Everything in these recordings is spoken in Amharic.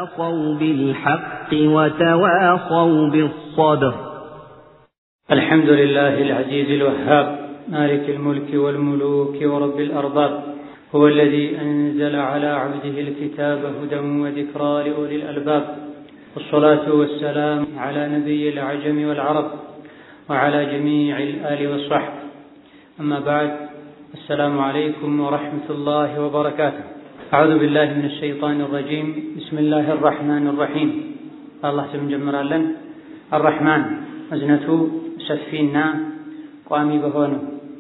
وتواصوا بالحق وتواصوا بالصبر الحمد لله العزيز الوهاب مالك الملك والملوك ورب الأرباب هو الذي أنزل على عبده الكتاب هدى وذكرى لأولي الألباب والصلاة والسلام على نبي العجم والعرب وعلى جميع الآل والصحب أما بعد السلام عليكم ورحمة الله وبركاته أعوذ بالله من الشيطان الرجيم بسم الله الرحمن الرحيم الله سم جمرالا الرحمن እዝነቱ ሰፊና ቋሚ በሆነው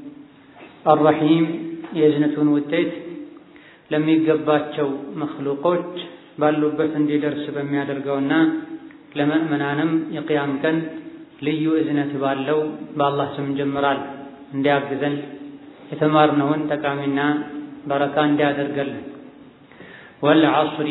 አርረሒም የእዝነቱን ውጤት ለሚገባቸው መክሉቆች ባሉበት እንዲደርስ በሚያደርገውና ለምእመናንም የቅያም ቀን ልዩ እዝነት ባለው በአላህ ስም እንጀምራል እንዲያግዘን የተማርነውን ጠቃሚና በረካ እንዲያደርገልን ወልዐስሪ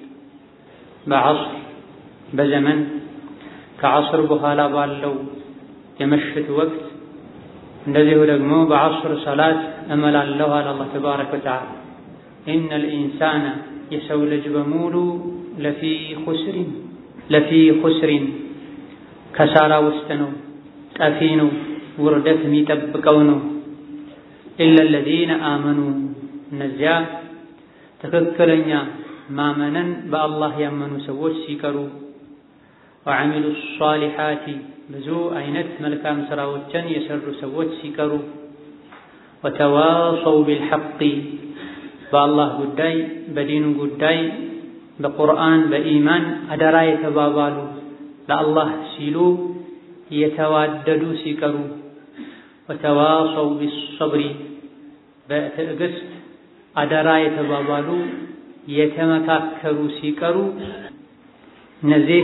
በዐስር በዘመን ከዐስር በኋላ ባለው የምሽት ወቅት እንደዚሁ ደግሞ በዐስር ሰላት እምላለሁ አለ አላህ ተባረከ ወተዓላ። ኢነል ኢንሳነ የሰው ልጅ በሙሉ ለፊ ኹስሪን ለፊ ኹስሪን ከሳራ ውስጥ ነው፣ ጠፊ ነው፣ ውርደት የሚጠብቀው ነው። ኢለ ለዚነ አመኑ እነዚያ ትክክለኛ ማመንን በአላህ ያመኑ ሰዎች ሲቀሩ ወዐሚሉ ሷሊሓቲ ብዙ አይነት መልካም ስራዎችን የሰሩ ሰዎች ሲቀሩ ወተዋሰው ቢልሐቂ በአላህ ጉዳይ በዲኑ ጉዳይ በቁርአን በኢማን አደራ የተባባሉ ለአላህ ሲሉ የተዋደዱ ሲቀሩ ወተዋሰው ቢሰብሪ በትዕግስት አደራ የተባባሉ የተመካከሩ ሲቀሩ እነዚህ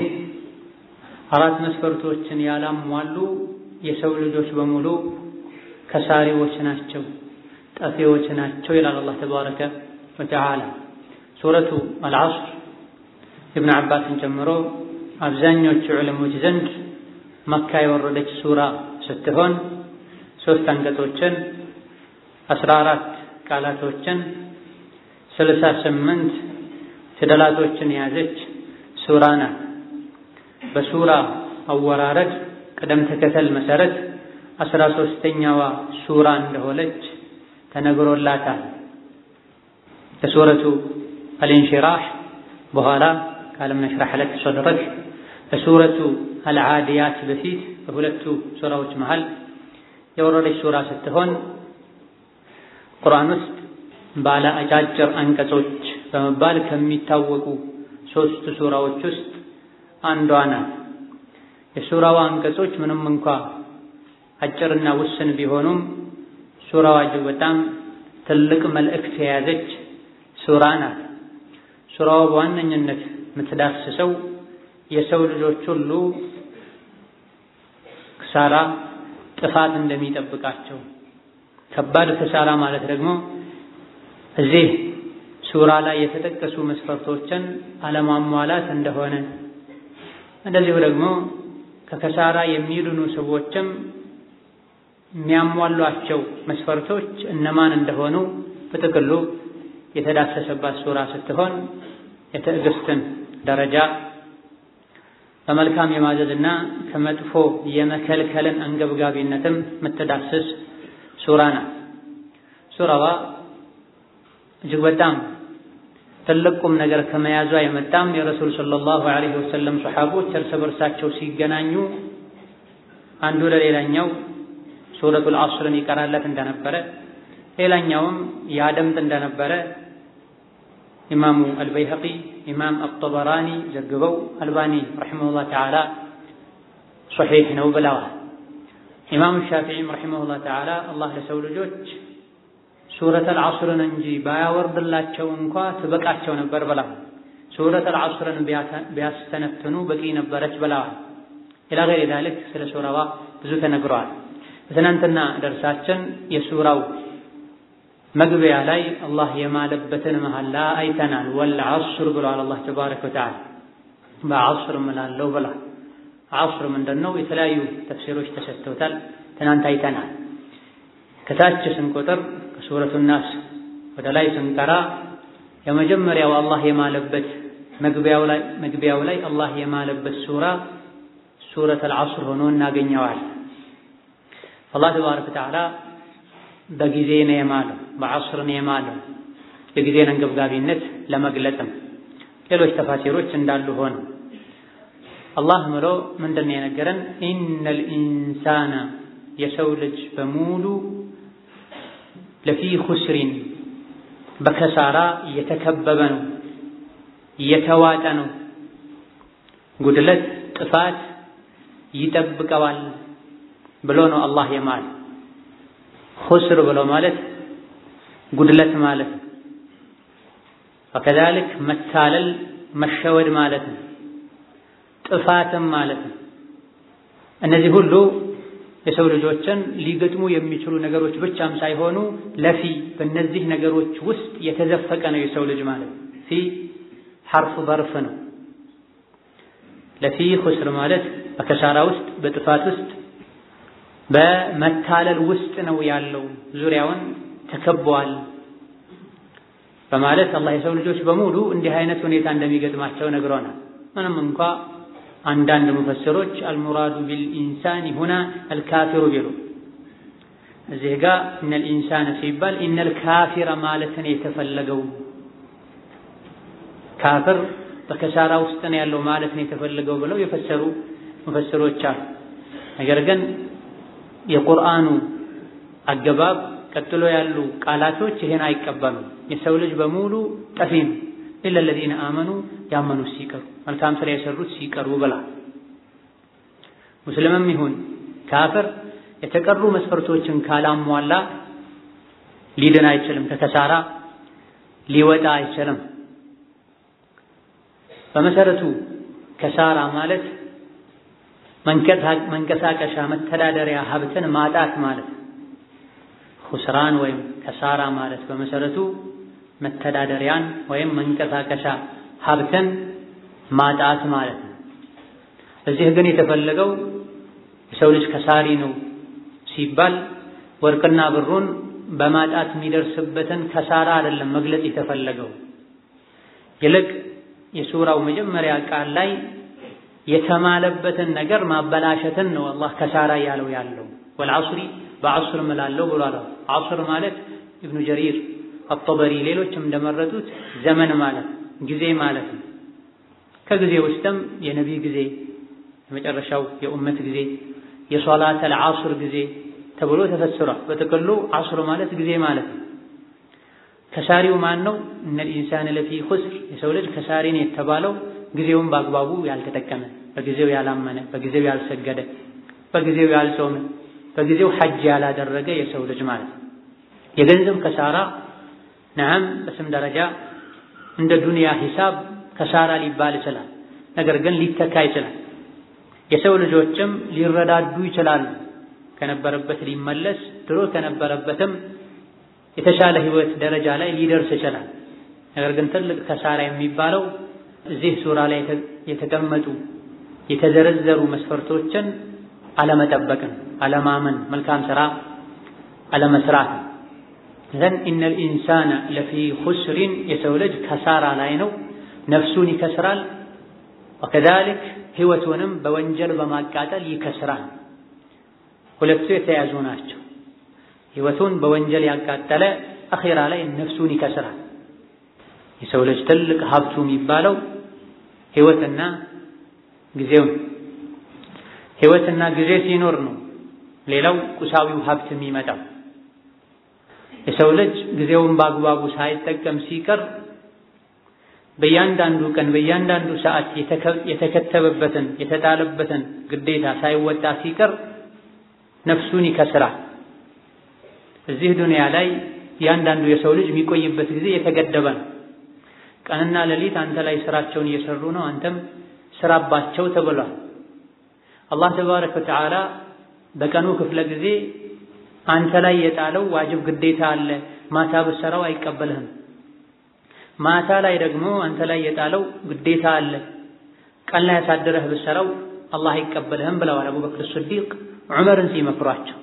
አራት መስፈርቶችን ያላሟሉ የሰው ልጆች በሙሉ ከሳሪዎች ናቸው፣ ጠፊዎች ናቸው ይላል አላህ ተባረከ ወተዓላ። ሱረቱ አልዐስር ኢብን ዓባስን ጨምሮ አብዛኞቹ ዑለሞች ዘንድ መካ የወረደች ሱራ ስትሆን ሶስት አንቀጾችን፣ አስራ አራት ቃላቶችን፣ ስልሳ ስምንት ፊደላቶችን የያዘች ሱራ ናት። በሱራ አወራረድ ቅደም ተከተል መሰረት አስራ ሦስተኛዋ ሱራ እንደሆነች ተነግሮላታል። ከሱረቱ አልኢንሽራህ በኋላ ከአለም ነሽራህ ለክ ሶድረክ ከሱረቱ አልዓዲያት በፊት በሁለቱ ሱራዎች መሃል የወረደች ሱራ ስትሆን ቁርአን ውስጥ ባለ አጫጭር አንቀጾች በመባል ከሚታወቁ ሶስት ሱራዎች ውስጥ አንዷ ናት። የሱራዋ አንቀጾች ምንም እንኳ አጭርና ውስን ቢሆኑም ሱራዋ እጅግ በጣም ትልቅ መልእክት የያዘች ሱራ ናት። ሱራዋ በዋነኝነት የምትዳስሰው የሰው ልጆች ሁሉ ክሳራ፣ ጥፋት እንደሚጠብቃቸው ከባድ ክሳራ ማለት ደግሞ እዚህ ሱራ ላይ የተጠቀሱ መስፈርቶችን አለማሟላት እንደሆነ እንደዚሁ ደግሞ ከከሳራ የሚድኑ ሰዎችም የሚያሟሏቸው መስፈርቶች እነማን እንደሆኑ በጥቅሉ የተዳሰሰባት ሱራ ስትሆን የትዕግስትን ደረጃ በመልካም የማዘዝና ከመጥፎ የመከልከልን አንገብጋቢነትም የምትዳስስ ሱራ ናት። ሱራዋ እጅግ በጣም ትልቅ ቁም ነገር ከመያዟ የመጣም የረሱል ሰለላሁ ዐለይሂ ወሰለም ሰሓቦች እርስ በርሳቸው ሲገናኙ አንዱ ለሌላኛው ሱረቱል ዐስርን ይቀራለት እንደነበረ ሌላኛውም ያደምጥ እንደነበረ ኢማሙ አልበይሀቂ ኢማም አጠበራኒ ዘግበው አልባኒ ረሒመሁላህ ተዓላ ሶሒሕ ነው ብለዋል። ኢማሙ ሻፊዒም ረሒመሁላህ ተዓላ አላህ ለሰው ልጆች ሱረተል ዐስርን እንጂ ባያወርድላቸው እንኳ ትበቃቸው ነበር ብለዋል። ሱረተል ዐስርን ቢያስተነትኑ በቂ ነበረች ብለዋል። ኢላ ገይሪ ዛሊክ ስለ ሱራዋ ብዙ ተነግረዋል። በትናንትና ደርሳችን የሱራው መግቢያ ላይ አላህ የማለበትን መሐላ አይተናል። ወልዐስር ብለዋል አላህ ተባረከ ወተዓላ በዐስር እምላለሁ ብሏል። ዐስር ምንድን ነው? የተለያዩ ተፍሲሮች ተሰጥተውታል። ትናንት አይተናል። ከታች ስንቆጥር ከሱረቱ ናስ ወደ ላይ ስንቀራ የመጀመሪያው አላህ የማለበት መግቢያው ላይ መግቢያው ላይ አላህ የማለበት ሱራ ሱረቱል ዐስር ሆኖ እናገኘዋል። አላህ ተባረከ ወተዓላ በጊዜ ነው የማለው፣ በዐስር ነው የማለው የጊዜን አንገብጋቢነት ለመግለጽም ሌሎች ተፋሲሮች እንዳሉ ሆነ አላህ ምሎ ምንድን ነው የነገረን? ኢነል ኢንሳነ የሰው ልጅ በሙሉ ለፊ ኹስሪን በከሳራ እየተከበበ ነው፣ እየተዋጠ ነው። ጉድለት፣ ጥፋት ይጠብቀዋል ብሎ ነው አላህ የማል ኹስር ብሎ ማለት ጉድለት ማለት ነው። ወከዛሊክ መታለል መሸወድ ማለት ነው። ጥፋትም ማለት ነው። እነዚህ ሁሉ የሰው ልጆችን ሊገጥሙ የሚችሉ ነገሮች ብቻም ሳይሆኑ ለፊ በእነዚህ ነገሮች ውስጥ የተዘፈቀ ነው የሰው ልጅ ማለት ፊ ሐርፍ በርፍ ነው። ለፊ ኹስር ማለት በከሳራ ውስጥ በጥፋት ውስጥ በመታለል ውስጥ ነው ያለው፣ ዙሪያውን ተከቧል በማለት አላህ የሰው ልጆች በሙሉ እንዲህ አይነት ሁኔታ እንደሚገጥማቸው ነግሮናል። ምንም እንኳ አንዳንድ ሙፈስሮች አልሙራዱ ቢልኢንሳን ሁና አልካፊሩ ቢሉ እዚህ ጋር ኢነል ኢንሳነ ሲባል ኢነል ካፊረ ማለትን የተፈለገው ካፍር በከሳራ ውስጥ ነው ያለው ማለት ነው የተፈለገው ብለው የፈሰሩ ሙፈስሮች አሉ። ነገር ግን የቁርአኑ አገባብ ቀጥሎ ያሉ ቃላቶች ይሄን አይቀበሉም። የሰው ልጅ በሙሉ ጠፊ ነው ኢለ ለዚነ አመኑ ያመኑት ሲቀሩ መልካም ስራ የሰሩት ሲቀሩ ብላ ሙስሊምም ይሁን ካፍር የተቀሩ መስፈርቶችን ካላሟላ ሊድን አይችልም፣ ከከሳራ ሊወጣ አይችልም። በመሰረቱ ከሳራ ማለት መንቀሳቀሻ መተዳደሪያ ሀብትን ማጣት ማለት ሁስራን ወይም ከሳራ ማለት በመሰረቱ መተዳደሪያን ወይም መንቀሳቀሻ ሀብትን ማጣት ማለት ነው። እዚህ ግን የተፈለገው የሰው ልጅ ከሳሪ ነው ሲባል ወርቅና ብሩን በማጣት የሚደርስበትን ከሳራ አይደለም መግለጽ የተፈለገው። ይልቅ የሱራው መጀመሪያ ቃል ላይ የተማለበትን ነገር ማበላሸትን ነው አላህ ከሳራ ያለው ያለው ወልዐስሪ በዐስር እምላለሁ ብሏል። ዐስር ማለት ኢብኑ ጀሪር አጠበሪ ሌሎችም እንደመረጡት ዘመን ማለት ጊዜ ማለት ነው። ከጊዜ ውስጥም የነቢይ ጊዜ፣ የመጨረሻው የኡመት ጊዜ፣ የሶላተል ዐስር ጊዜ ተብሎ ተፈስሯል። በጥቅሉ ዐስር ማለት ጊዜ ማለት ነው። ከሳሪው ማን ነው? እነል ኢንሳነ ለፊ ኹስር የሰው ልጅ ከሳሪን የተባለው ጊዜውን በአግባቡ ያልተጠቀመ፣ በጊዜው ያላመነ፣ በጊዜው ያልሰገደ፣ በጊዜው ያልጾመ፣ በጊዜው ሐጅ ያላደረገ የሰው ልጅ ማለት ነው። የገንዘብ ከሳራ ነዓም በስም ደረጃ እንደ ዱንያ ሂሳብ ከሳራ ሊባል ይችላል። ነገር ግን ሊተካ ይችላል። የሰው ልጆችም ሊረዳዱ ይችላሉ። ከነበረበት ሊመለስ ድሮ ከነበረበትም የተሻለ ህይወት ደረጃ ላይ ሊደርስ ይችላል። ነገር ግን ትልቅ ከሳራ የሚባለው እዚህ ሱራ ላይ የተቀመጡ የተዘረዘሩ መስፈርቶችን አለመጠበቅን፣ አለማመን፣ መልካም ስራ አለመስራት ዘን ኢነል ኢንሳነ ለፊ ኹስሪን የሰው ልጅ ከሳራ ላይ ነው። ነፍሱን ይከስራል። ወከዛሊክ ህይወቱንም በወንጀል በማቃጠል ይከስራል። ሁለቱ የተያዙ ናቸው። ህይወቱን በወንጀል ያቃጠለ አኺራ ላይ ነፍሱን ይከስራል። የሰው ልጅ ትልቅ ሀብቱ የሚባለው ህይወትና ጊዜው ህይወትና ጊዜ ሲኖር ነው ሌላው ቁሳዊው ሀብት የሚመጣው። የሰው ልጅ ጊዜውን በአግባቡ ሳይጠቀም ሲቀር በእያንዳንዱ ቀን በእያንዳንዱ ሰዓት የተከተበበትን የተጣለበትን ግዴታ ሳይወጣ ሲቀር ነፍሱን ይከስራል። እዚህ ዱንያ ላይ እያንዳንዱ የሰው ልጅ የሚቆይበት ጊዜ የተገደበ ነው። ቀንና ሌሊት አንተ ላይ ስራቸውን እየሰሩ ነው፣ አንተም ስራባቸው ተብሏል። አላህ ተባረከ ወተዓላ በቀኑ ክፍለ ጊዜ አንተ ላይ የጣለው ዋጅብ ግዴታ አለ። ማታ ብትሰራው አይቀበልህም። ማታ ላይ ደግሞ አንተ ላይ የጣለው ግዴታ አለ። ቀን ላይ ያሳደረህ ብትሰራው አላህ አይቀበልህም ብለዋል አቡበክር ስዲቅ ዑመርን ሲመክሯቸው።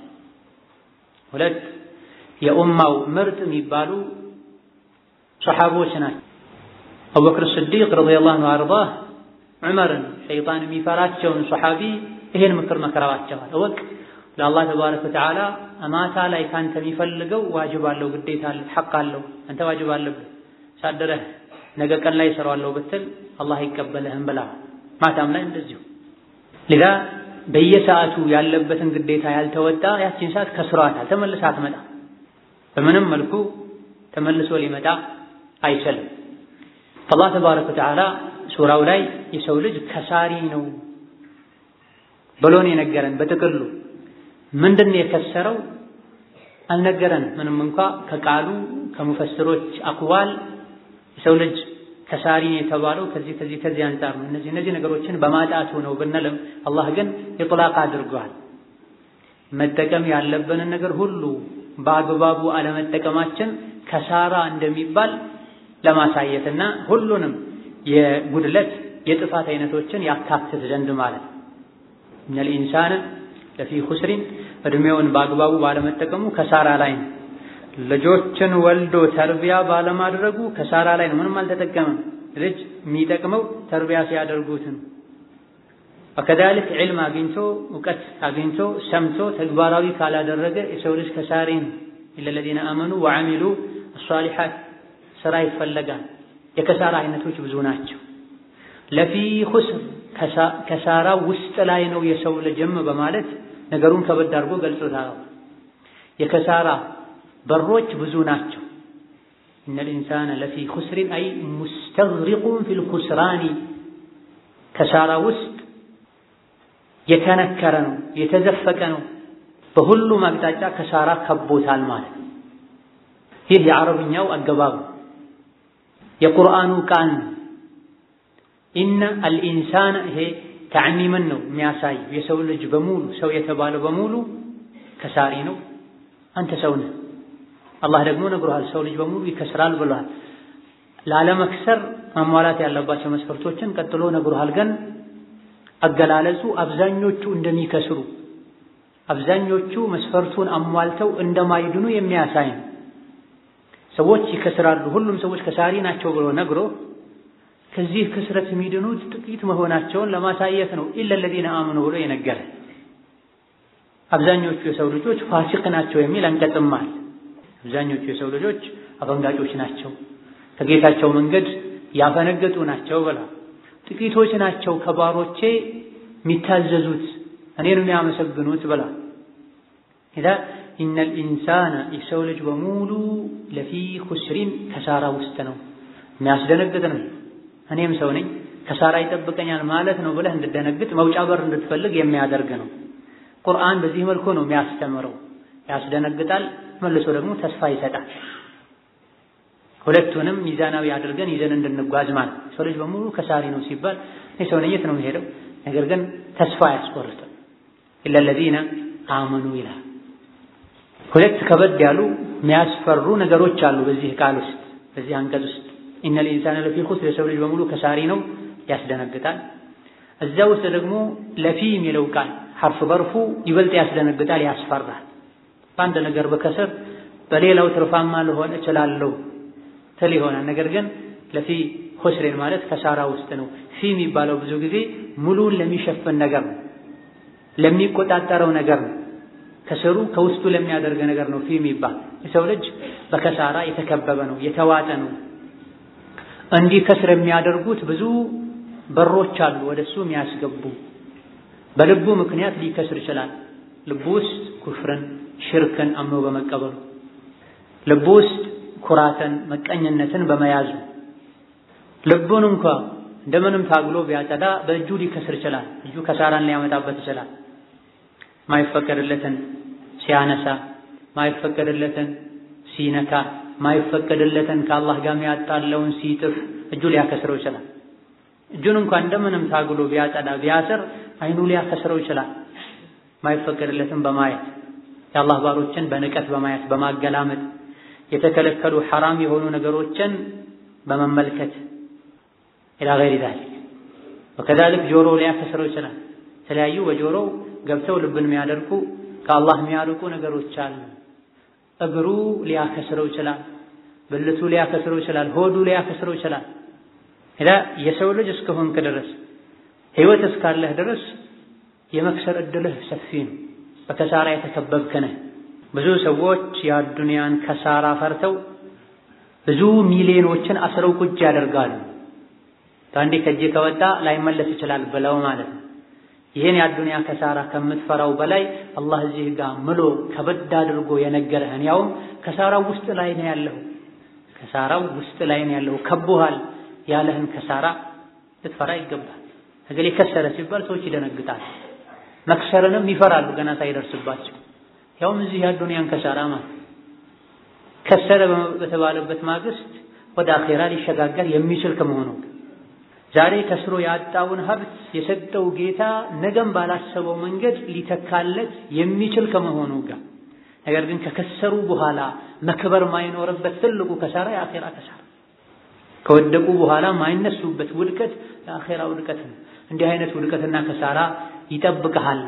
ሁለት የኡማው ምርጥ የሚባሉ ሰሓቦች ናቸው። አቡበክር ስዲቅ ረዲየላሁ ዐንሁ አርዳህ ዑመርን ሸይጣን የሚፈራቸውን ሰሓቢ ይሄን ምክር መከረዋቸዋል። እወቅ ለአላህ ተባረከ ወተዓላ ማታ ላይ ካንተ የሚፈልገው ዋጅብ አለው፣ ግዴታ አለ፣ ሐቅ አለው። አንተ ዋጅብ አለብህ። ሳደረህ ነገ ቀን ላይ እሰራዋለሁ ብትል አላህ አይቀበልህም ብላ ማታም ላይ እንደዚሁ ሊዛ በየሰዓቱ ያለበትን ግዴታ ያልተወጣ ያቺን ሰዓት ከስሯታል፣ ተመልሳ አትመጣ። በምንም መልኩ ተመልሶ ሊመጣ አይችልም። አላህ ተባረከ ወተዓላ ሱራው ላይ የሰው ልጅ ከሳሪ ነው ብሎን የነገረን በጥቅሉ ምንድን ነው የከሰረው አልነገረንም። ምንም እንኳ ከቃሉ ከሙፈስሮች አቅዋል የሰው ልጅ ከሳሪ የተባለው ከዚህ ከዚህ ከዚህ አንጻር ነው እነዚህ እነዚህ ነገሮችን በማጣቱ ነው ብንልም አላህ ግን ኢጥላቅ አድርጓል። መጠቀም ያለብንን ነገር ሁሉ በአግባቡ አለመጠቀማችን ከሳራ እንደሚባል ለማሳየትና ሁሉንም የጉድለት የጥፋት አይነቶችን ያካትት ዘንድ ማለት ነው። እነል ኢንሳነ ለፊ ኹስሪን እድሜውን በአግባቡ ባለመጠቀሙ ከሳራ ላይ ነው። ልጆችን ወልዶ ተርቢያ ባለማድረጉ ከሳራ ላይ ነው። ምንም አልተጠቀመም። ልጅ የሚጠቅመው ተርቢያ ሲያደርጉት ነው። ወከዛሊክ ዒልም አግኝቶ እውቀት አግኝቶ ሰምቶ ተግባራዊ ካላደረገ የሰው ልጅ ከሳሪ ነው። ኢለለዚነ አመኑ ወዐሚሉ አሷሊሓት ስራ ይፈለጋል። የከሳራ አይነቶች ብዙ ናቸው። ለፊ ኹስር ከሳራ ውስጥ ላይ ነው የሰው ልጅም በማለት ነገሩን ከበድ አድርጎ ገልጾታል። የከሳራ በሮች ብዙ ናቸው። ኢነል ኢንሳነ ለፊ ኹስሪን አይ ሙስተግሪቁን ፊል ኹስራኒ ከሳራ ውስጥ የተነከረ ነው፣ የተዘፈቀ ነው። በሁሉም አቅጣጫ ከሳራ ከቦታል ማለት ነው። ይህ የዓረብኛው አገባብ የቁርአኑ ቃል ኢነ አልኢንሳነ ይሄ ተዕሚምን ነው የሚያሳይ የሰው ልጅ በሙሉ ሰው የተባለ በሙሉ ከሳሪ ነው። አንተ ሰው ነህ። አላህ ደግሞ ነግሮሃል፣ ሰው ልጅ በሙሉ ይከስራል ብሏል። ላለመክሰር ማሟላት ያለባቸው መስፈርቶችን ቀጥሎ ነግሮሃል። ግን አገላለጹ አብዛኞቹ እንደሚከስሩ አብዛኞቹ መስፈርቱን አሟልተው እንደማይድኑ የሚያሳይ ነው። ሰዎች ይከስራሉ፣ ሁሉም ሰዎች ከሳሪ ናቸው ብሎ ነግሮ ከዚህ ክስረት የሚድኑት ጥቂት መሆናቸውን ለማሳየት ነው። ኢለ ለዚነ አመኑ ብሎ የነገረ አብዛኞቹ የሰው ልጆች ፋሲቅ ናቸው የሚል አንቀጽማል። አብዛኞቹ የሰው ልጆች አፈንጋጮች ናቸው፣ ከጌታቸው መንገድ ያፈነገጡ ናቸው ብላ ጥቂቶች ናቸው ከባሮቼ የሚታዘዙት እኔን የሚያመሰግኑት ብላ ኢዛ ኢነል ኢንሳነ የሰው ልጅ በሙሉ ለፊ ኹስሪን ከሳራ ውስጥ ነው። የሚያስደነግጥ ነው። እኔም ሰው ነኝ ከሳራ ይጠብቀኛል ማለት ነው ብለህ እንድደነግጥ መውጫ በር እንድትፈልግ የሚያደርግ ነው። ቁርአን በዚህ መልኩ ነው የሚያስተምረው። ያስደነግጣል፣ መልሶ ደግሞ ተስፋ ይሰጣል። ሁለቱንም ሚዛናዊ አድርገን ይዘን እንድንጓዝ ማለት ሰው ልጅ በሙሉ ከሳሪ ነው ሲባል እኔ ሰው ነኝ የት ነው የሚሄደው? ነገር ግን ተስፋ አያስቆርጥም። ኢለ ለዚነ አመኑ ይላል። ሁለት ከበድ ያሉ የሚያስፈሩ ነገሮች አሉ በዚህ ቃል ውስጥ በዚህ አንቀጽ ውስጥ ኢነል ኢንሳነ ለፊ ኹስር የሰው ልጅ በሙሉ ከሳሪ ነው፣ ያስደነግጣል። እዛ ውስጥ ደግሞ ለፊ የሚለው ቃል ሐርፍ በርፉ ይበልጥ ያስደነግጣል፣ ያስፈራል። በአንድ ነገር በከስር በሌላው ትርፋማ ልሆን እችላለሁ ትል ይሆናል። ነገር ግን ለፊ ኹስሬን ማለት ከሳራ ውስጥ ነው። ፊ የሚባለው ብዙ ጊዜ ሙሉን ለሚሸፍን ነገር ነው፣ ለሚቆጣጠረው ነገር ነው፣ ከስሩ ከውስጡ ለሚያደርግ ነገር ነው ፊ የሚባል። የሰው ልጅ በከሳራ የተከበበ ነው፣ የተዋጠ ነው። እንዲህ ከስር የሚያደርጉት ብዙ በሮች አሉ ወደሱ የሚያስገቡ። በልቡ ምክንያት ሊከስር ይችላል። ልቡ ውስጥ ኩፍርን፣ ሽርክን አምኖ በመቀበሉ ልቡ ውስጥ ኩራትን፣ መቀኝነትን በመያዙ ልቡን እንኳ እንደምንም ታግሎ ቢያጸዳ በእጁ ሊከስር ይችላል። እጁ ከሳራን ሊያመጣበት ይችላል። ማይፈቀድለትን ሲያነሳ፣ ማይፈቀድለትን ሲነካ፣ ማይፈቀድለትን ከአላህ ጋር የሚያጣለውን ሲጥፍ እጁ ሊያከስረው ይችላል። እጁን እንኳ እንደምንም ታግሎ ቢያጸዳ ቢያስር አይኑ ሊያከስረው ይችላል። ማይፈቀድለትን በማየት የአላህ ባሮችን በንቀት በማየት በማገላመጥ የተከለከሉ ሐራም የሆኑ ነገሮችን በመመልከት ኢላ ገይሪ ዛሊክ ወከዛሊክ ጆሮ ሊያከስረው ይችላል። የተለያዩ በጆሮው ገብተው ልብን የሚያደርቁ ከአላህ የሚያርቁ ነገሮች አሉ። እግሩ ሊያከስረው ይችላል። ብልቱ ሊያከስረው ይችላል። ሆዱ ሊያከስረው ይችላል። ኢዳ የሰው ልጅ እስከሆንክ ድረስ ህይወት እስካለህ ድረስ የመክሰር እድልህ ሰፊ ነው። በከሳራ የተከበብክ ነህ። ብዙ ሰዎች የአዱንያን ከሳራ ፈርተው ብዙ ሚሊዮኖችን አስረው ቁጭ ያደርጋሉ። አንዴ ከእጅ ከወጣ ላይመለስ ይችላል ብለው ማለት ነው። ይህን የአዱንያ ከሳራ ከምትፈራው በላይ አላህ እዚህ ጋር ምሎ ከበድ አድርጎ የነገረህን ያውም ከሳራው ውስጥ ላይ ነው ያለው ከሳራው ውስጥ ላይ ነው ያለው ከቦሃል ያለህን ከሳራ ልትፈራ ይገባል። እገሌ ከሰረ ሲባል ሰዎች ይደነግጣል። መክሰርንም ይፈራሉ ገና ሳይደርስባቸው ያውም እዚህ የአዱንያን ከሳራ ማለት ከሰረ በተባለበት ማግስት ወደ አኼራ ሊሸጋገር የሚችል ከመሆኑ ዛሬ ከስሮ ያጣውን ሀብት የሰጠው ጌታ ነገም ባላሰበው መንገድ ሊተካለት የሚችል ከመሆኑ ጋር ነገር ግን ከከሰሩ በኋላ መክበር ማይኖርበት ትልቁ ከሳራ የአኼራ ከሳራ ከወደቁ በኋላ ማይነሱበት ውድቀት የአኼራ ውድቀት ነው። እንዲህ አይነት ውድቀትና ከሳራ ይጠብቀሃል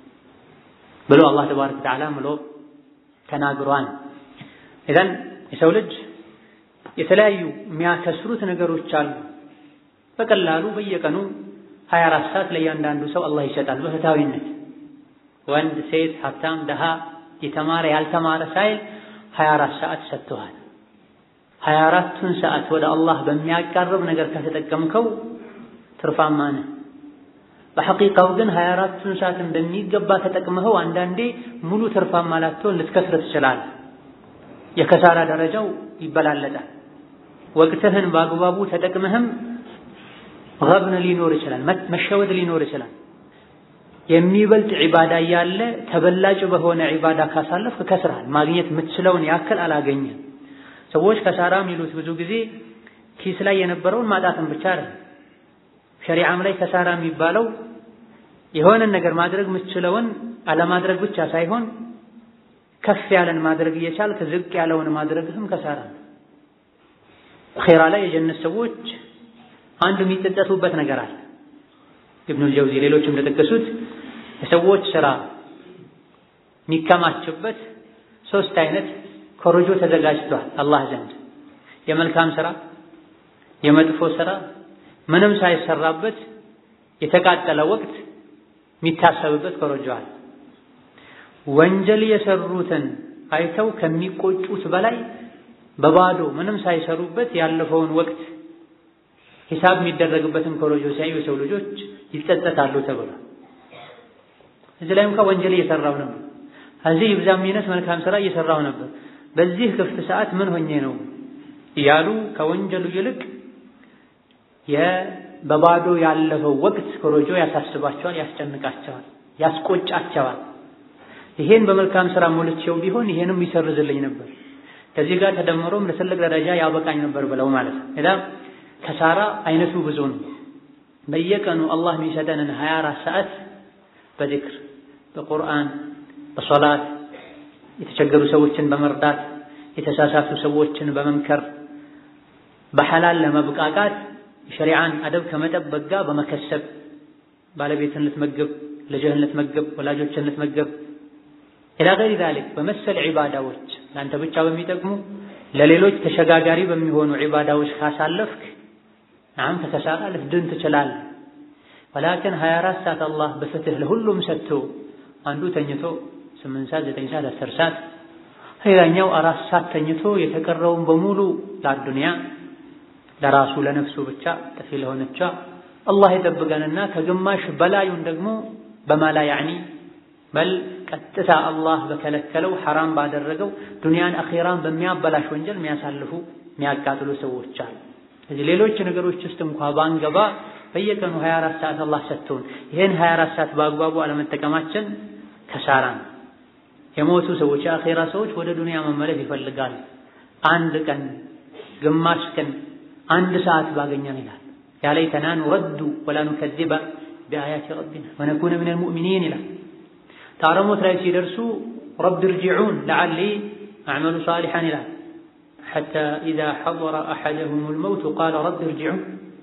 ብሎ አላህ ተባረከ ወተዓላ ምሎ ተናግሯል። ኢዘን የሰው ልጅ የተለያዩ የሚያከስሩት ነገሮች አሉ። በቀላሉ በየቀኑ 24 ሰዓት ለእያንዳንዱ ሰው አላህ ይሰጣል በፍትሃዊነት ወንድ፣ ሴት፣ ሀብታም፣ ደሃ፣ የተማረ ያልተማረ ሳይል 24 ሰዓት ሰጥተዋል። 24ቱን ሰዓት ወደ አላህ በሚያቃርብ ነገር ከተጠቀምከው ትርፋማ ነህ። በሐቂቃው ግን 24ቱን ሰዓት እንደሚገባ ተጠቅመኸው አንዳንዴ ሙሉ ትርፋማ ላትሆን ልትከስር ትችላለህ። የከሳራ ደረጃው ይበላለጣል። ወቅትህን በአግባቡ ተጠቅመህም ገብን ሊኖር ይችላል፣ መሸወድ ሊኖር ይችላል። የሚበልጥ ዒባዳ እያለ ተበላጭ በሆነ ዒባዳ ካሳለፍክ ከስራል። ማግኘት የምትችለውን ያክል አላገኘም። ሰዎች ከሳራ የሚሉት ብዙ ጊዜ ኪስ ላይ የነበረውን ማጣትን ብቻ አይደለም። ሸሪዓም ላይ ከሳራ የሚባለው የሆነን ነገር ማድረግ የምትችለውን አለማድረግ ብቻ ሳይሆን ከፍ ያለን ማድረግ እየቻልክ ዝቅ ያለውን ማድረግህም ከሳራ ነው። አኼራ ላይ የጀነት ሰዎች አንዱ የሚጠቀሱበት ነገር አለ። ኢብኑል ጀውዚ ሌሎችም እንደጠቀሱት የሰዎች ስራ የሚከማችበት ሶስት አይነት ኮረጆ ተዘጋጅቷል አላህ ዘንድ የመልካም ስራ፣ የመጥፎ ስራ ምንም ሳይሰራበት የተቃጠለ ወቅት የሚታሰብበት ኮረጆ አለ። ወንጀል የሰሩትን አይተው ከሚቆጩት በላይ በባዶ ምንም ሳይሰሩበት ያለፈውን ወቅት ሂሳብ የሚደረግበትን ኮረጆ ሲያዩ የሰው ልጆች ይጸጸታሉ ተብሏል። እዚህ ላይ እንኳን ወንጀል እየሰራው ነበር፣ እዚህ ይብዛም ይነስ መልካም ስራ እየሰራው ነበር፣ በዚህ ክፍት ሰዓት ምን ሆኜ ነው እያሉ ከወንጀሉ ይልቅ በባዶ ያለፈው ወቅት ኮረጆ ያሳስባቸዋል፣ ያስጨንቃቸዋል፣ ያስቆጫቸዋል። ይሄን በመልካም ስራ ሞልቼው ቢሆን ይሄንም ይሰርዝልኝ ነበር፣ ከዚህ ጋር ተደምሮም ለትልቅ ደረጃ ያበቃኝ ነበር ብለው ማለት ነው። እዳ ከሳራ አይነቱ ብዙ ነው። በየቀኑ አላህ የሚሰጠንን 24 ሰዓት በዚክር በቁርአን በሶላት የተቸገሩ ሰዎችን በመርዳት የተሳሳቱ ሰዎችን በመምከር በሐላል ለመብቃቃት የሸሪዓን አደብ ከመጠበቅ ጋር በመከሰብ ባለቤትን ልትመግብ፣ ልጅህን ልትመግብ፣ ወላጆችን ልትመግብ ኢላ ገይሪ ዛሊክ በመሰል ዒባዳዎች ለአንተ ብቻ በሚጠቅሙ ለሌሎች ተሸጋጋሪ በሚሆኑ ዒባዳዎች ካሳለፍክ ናም ከከሳራ ልትድን ትችላለህ። ወላኪን 24 ሰዓት አላህ በፍትህ ለሁሉም ሰጥቶ አንዱ ተኝቶ 8 ሰዓት፣ 9 ሰዓት፣ 10 ሰዓት ሌላኛው አራት ሰዓት ተኝቶ የተቀረውን በሙሉ ለአዱንያ ለራሱ ለነፍሱ ብቻ ጥፊ ለሆነቿ አላህ የጠብቀንና ከግማሽ በላዩን ደግሞ በማላ ያዕኒ በል ቀጥታ አላህ በከለከለው ሐራም ባደረገው ዱንያን አኼራን በሚያበላሽ ወንጀል የሚያሳልፉ የሚያቃጥሉ ሰዎች አሉ። ስለዚህ ሌሎች ነገሮች ውስጥ እንኳ ባንገባ በየቀኑ 24 ሰዓት አላህ ሰጥቶን ይህን 24 ሰዓት በአግባቡ አለመጠቀማችን ከሳራ ነው። የሞቱ ሰዎች የአኼራ ሰዎች ወደ ዱንያ መመለስ ይፈልጋል። አንድ ቀን ግማሽ ቀን አንድ ሰዓት ባገኘን ይላል። ያ ለይተና ኑረዱ ወላ ኑከዚበ ቢአያቲ ረቢና ወነኩነ ሚነል ሙእሚኒን ይላል። ታረሞት ላይ ሲደርሱ ረቢ እርጅዑን ለዓሊ አዕመሉ ሳሊሐን ይላል። ሐታ ኢዛ ሐضረ አሐደሁሙል መውቱ ቃለ ረቢ እርጅዑን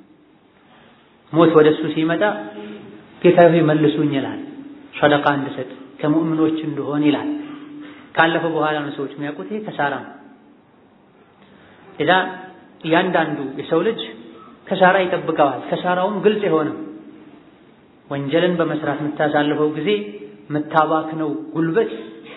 ሞት ወደ እሱ ሲመጣ ጌታዬ ሆይ መልሱኝ ይላል። ሰደቃ እንድሰጥ ከሙእምኖች እንደሆን ይላል። ካለፈ በኋላ ነው ሰዎች የሚያውቁት ይሄ ከሳራ ነው። እዛ እያንዳንዱ የሰው ልጅ ከሳራ ይጠብቀዋል። ከሳራውም ግልጽ የሆነ ወንጀልን በመስራት የምታሳልፈው ጊዜ፣ የምታባክነው ጉልበት፣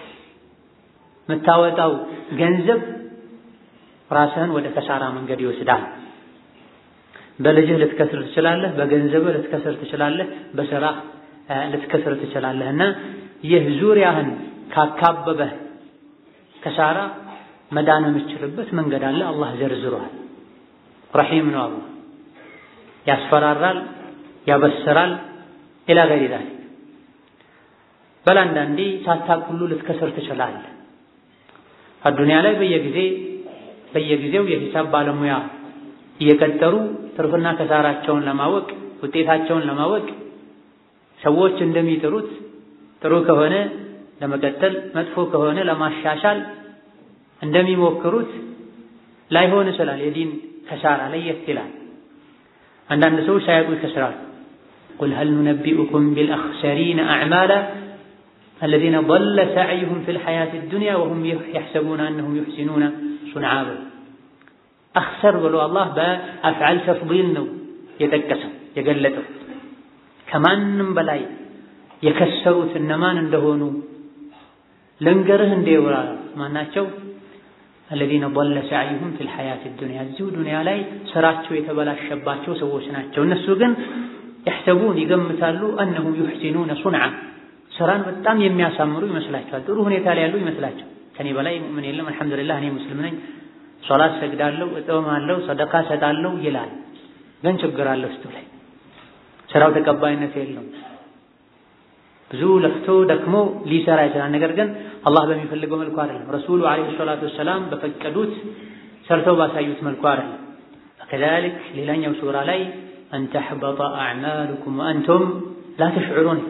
የምታወጣው ገንዘብ ራስህን ወደ ከሳራ መንገድ ይወስዳል። በልጅህ ልትከስር ትችላለህ፣ በገንዘብህ ልትከስር ትችላለህ፣ በስራህ ልትከስር ትችላለህ እና ይህ ዙሪያህን ካካበበህ ከሳራ መዳን የምችልበት መንገድ አለ። አላህ ዘርዝሯል። ረሒም ነው አላህ ያስፈራራል፣ ያበስራል። ኢላ ገይሪ ዛሊክ በል አንዳንዴ ሳታውቅ ሁሉ ልትከስር ትችላለህ። አዱንያ ላይ በየጊዜ በየጊዜው የሂሳብ ባለሙያ እየቀጠሩ ትርፍና ከሳራቸውን ለማወቅ ውጤታቸውን ለማወቅ ሰዎች እንደሚጥሩት ጥሩ ከሆነ ለመቀጠል መጥፎ ከሆነ ለማሻሻል እንደሚሞክሩት ላይሆን ይችላል። የዲን ከሳራ ለየት ይላል። አንዳንድ ሰዎች ሳያውቁ ይከስራሉ። ቁል ሀል ኑነቢኡኩም ቢልአኽሰሪነ አዕማላ አለዚነ ضለ ሰዕዩሁም ፊል ሐያቲ ዱንያ ወሁም የሕሰቡነ አነሁም ዩሕሲኑነ ሱንዓ ብሎ አኽሰር ብሎ አላህ በአፍዓል ተፍዲል ነው የጠቀሰው የገለጠው። ከማንም በላይ የከሰሩት እነማን እንደሆኑ ልንገርህ እንደ ይውራ ማናቸው? አለዚነ ضለ ሰዕዩሁም ፊል ሐያቲ ዱንያ እዚሁ ዱንያ ላይ ስራቸው የተበላሸባቸው ሰዎች ናቸው። እነሱ ግን የሕሰቡን ይገምታሉ፣ አነሁም ዩሕሲኑነ ሱንዓ ስራን በጣም የሚያሳምሩ ይመስላቸዋል። ጥሩ ሁኔታ ላይ ያሉ ይመስላቸው። ከኔ በላይ ሙእምን የለም፣ አልሐምዱሊላህ እኔ ሙስሊም ነኝ፣ ሶላት ሰግዳለሁ፣ እጾማለሁ፣ ሰደቃ ሰጣለሁ ይላል። ግን ችግር አለ ውስጡ ላይ ስራው ተቀባይነት የለውም። ብዙ ለፍቶ ደክሞ ሊሰራ ይችላል። ነገር ግን አላህ በሚፈልገው መልኩ አይደለም። ረሱሉ ዓለይሂ ሰላቱ ወሰላም በፈቀዱት ሰርተው ባሳዩት መልኩ አይደለም። ከዛሊክ ሌላኛው ሱራ ላይ አን ተሕበጠ አዕማሉኩም ወአንቱም ላ ተሽዑሩን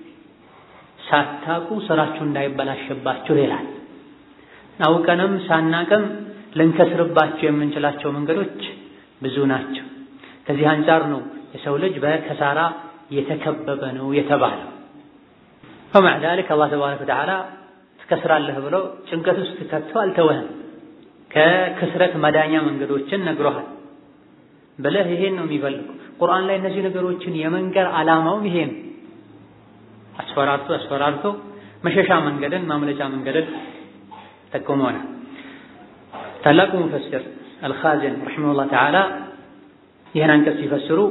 ሳታቁ ስራችሁ እንዳይበላሽባችሁ ይላል። አውቀንም ሳናቅም ልንከስርባቸው የምንችላቸው መንገዶች ብዙ ናቸው። ከዚህ አንጻር ነው የሰው ልጅ በከሳራ የተከበበ ነው የተባለው። ወመዕ ዛሊክ አላህ ተባረከ ወተዓላ ትከስራለህ ብሎ ጭንቀት ውስጥ ከቶ አልተወህም። ከክስረት መዳኛ መንገዶችን ነግሮሃል ብለህ ይሄን ነው የሚፈልጉ። ቁርአን ላይ እነዚህ ነገሮችን የመንገር ዓላማውም ይሄ ነው። አስፈራርቶ አስፈራርቶ መሸሻ መንገድን ማምለጫ መንገድን ጠቁሞናል። ታላቁ ሙፈስር አልኻዝን ረሒመሁላህ ተዓላ ይህን አንቀጽ ሲፈስሩ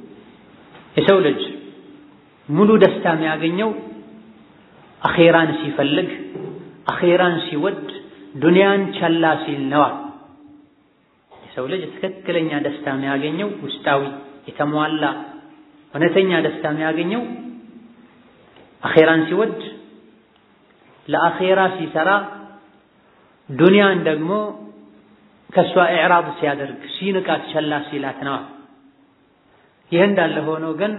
የሰው ልጅ ሙሉ ደስታ የሚያገኘው አኼራን ሲፈልግ አኼራን ሲወድ ዱንያን ቸላ ሲል ነዋል። የሰው ልጅ ትክክለኛ ደስታ የሚያገኘው ውስጣዊ የተሟላ እውነተኛ ደስታ የሚያገኘው አኼራን ሲወድ ለአኼራ ሲሰራ ዱንያን ደግሞ ከእሷ ኢዕራብ ሲያደርግ ሲንቃት ቸላ ሲላት ነዋል። ይህ እንዳለ ሆኖ ግን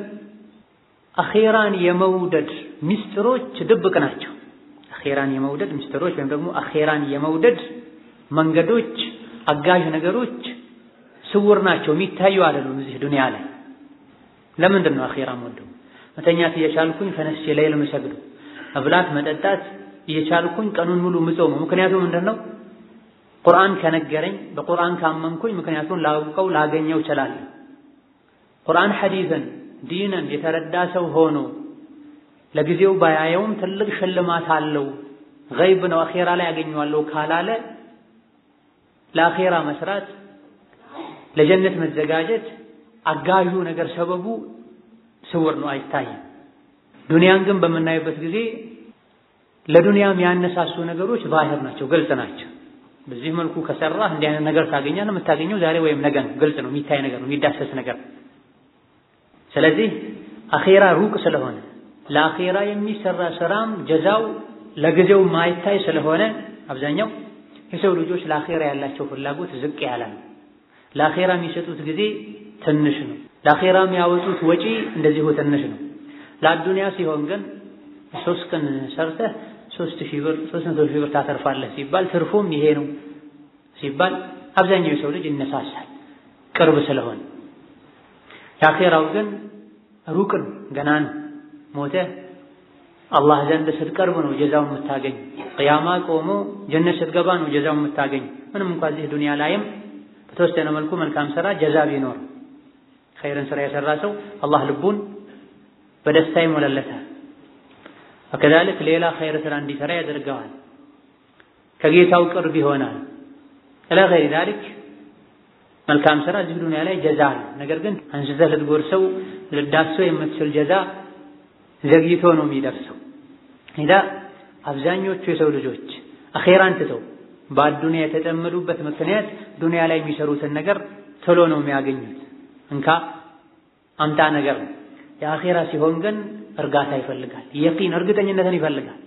አኼራን የመውደድ ሚስጥሮች ድብቅ ናቸው። አኼራን የመውደድ ሚስጥሮች ወይም ደግሞ አኼራን የመውደድ መንገዶች፣ አጋዥ ነገሮች ስውር ናቸው፣ የሚታዩ አይደሉም እዚህ ዱንያ ላይ። ለምንድን ነው አኼራን ወደው መተኛት እየቻልኩኝ ተነስቼ ሌሊት የምሰግዱ መብላት መጠጣት እየቻልኩኝ ቀኑን ሙሉ ምጾመው? ምክንያቱም ምንድን ነው ቁርአን ከነገረኝ በቁርአን ካመንኩኝ ምክንያቱም ላውቀው ላገኘው እችላለሁ። ቁርአን ሐዲስን ዲንን የተረዳ ሰው ሆኖ ለጊዜው ባያየውም ትልቅ ሽልማት አለው ገይብ ነው አኼራ ላይ ያገኘዋለሁ ካላለ ለአኼራ መስራት ለጀነት መዘጋጀት አጋዡ ነገር ሰበቡ ስውር ነው፣ አይታይም። ዱንያን ግን በምናይበት ጊዜ ለዱንያ የሚያነሳሱ ነገሮች ዛሂር ናቸው፣ ግልጽ ናቸው። በዚህ መልኩ ከሰራህ እንዲህ አይነት ነገር ታገኛለህ። የምታገኘው ዛሬ ወይም ነገ ነው። ግልጽ ነው፣ የሚታይ ነገር ነው፣ የሚዳሰስ ነገር ነው። ስለዚህ አኼራ ሩቅ ስለሆነ ለአኼራ የሚሰራ ስራም ጀዛው ለጊዜው ማይታይ ስለሆነ አብዛኛው የሰው ልጆች ለአኼራ ያላቸው ፍላጎት ዝቅ ያለ ነው። ለአኼራ የሚሰጡት ጊዜ ትንሽ ነው። ለአኼራ የሚያወጡት ወጪ እንደዚሁ ትንሽ ነው። ለአዱንያ ሲሆን ግን ሶስት ቀን ሰርተህ ሶስት ሺህ ብር ሶስት መቶ ሺህ ብር ታተርፋለህ ሲባል ትርፉም ይሄ ነው ሲባል አብዛኛው የሰው ልጅ ይነሳሳል ቅርብ ስለሆነ። የአኼራው ግን ሩቅ ነው፣ ገና ነው። ሞተህ አላህ ዘንድ ስትቀርብ ነው ጀዛው የምታገኝ። ቅያማ ቆሞ ጀነት ስትገባ ነው ጀዛው የምታገኝ። ምንም እንኳን እዚህ ዱንያ ላይም በተወሰነ መልኩ መልካም ስራ ጀዛ ቢኖር ኸይርን ስራ የሰራ ሰው አላህ ልቡን በደስታ ይሞላለታል። ወከዛልክ ሌላ ኸይር ስራ እንዲሰራ ያደርገዋል። ከጌታው ቅርብ ይሆናል። ኢላ ገይሪ ዛሊክ መልካም ስራ እዚህ ዱንያ ላይ ጀዛ ነው። ነገር ግን አንስተህ ልትጎርሰው ልዳሰው የምትችል ጀዛ ዘግይቶ ነው የሚደርሰው። ኢዳ አብዛኞቹ የሰው ልጆች አኼራን ትተው በአዱንያ የተጠመዱበት ምክንያት ዱንያ ላይ የሚሰሩትን ነገር ቶሎ ነው የሚያገኙት። እንካ አምጣ ነገር ነው። የአኼራ ሲሆን ግን እርጋታ ይፈልጋል፣ የቂን እርግጠኝነትን ይፈልጋል።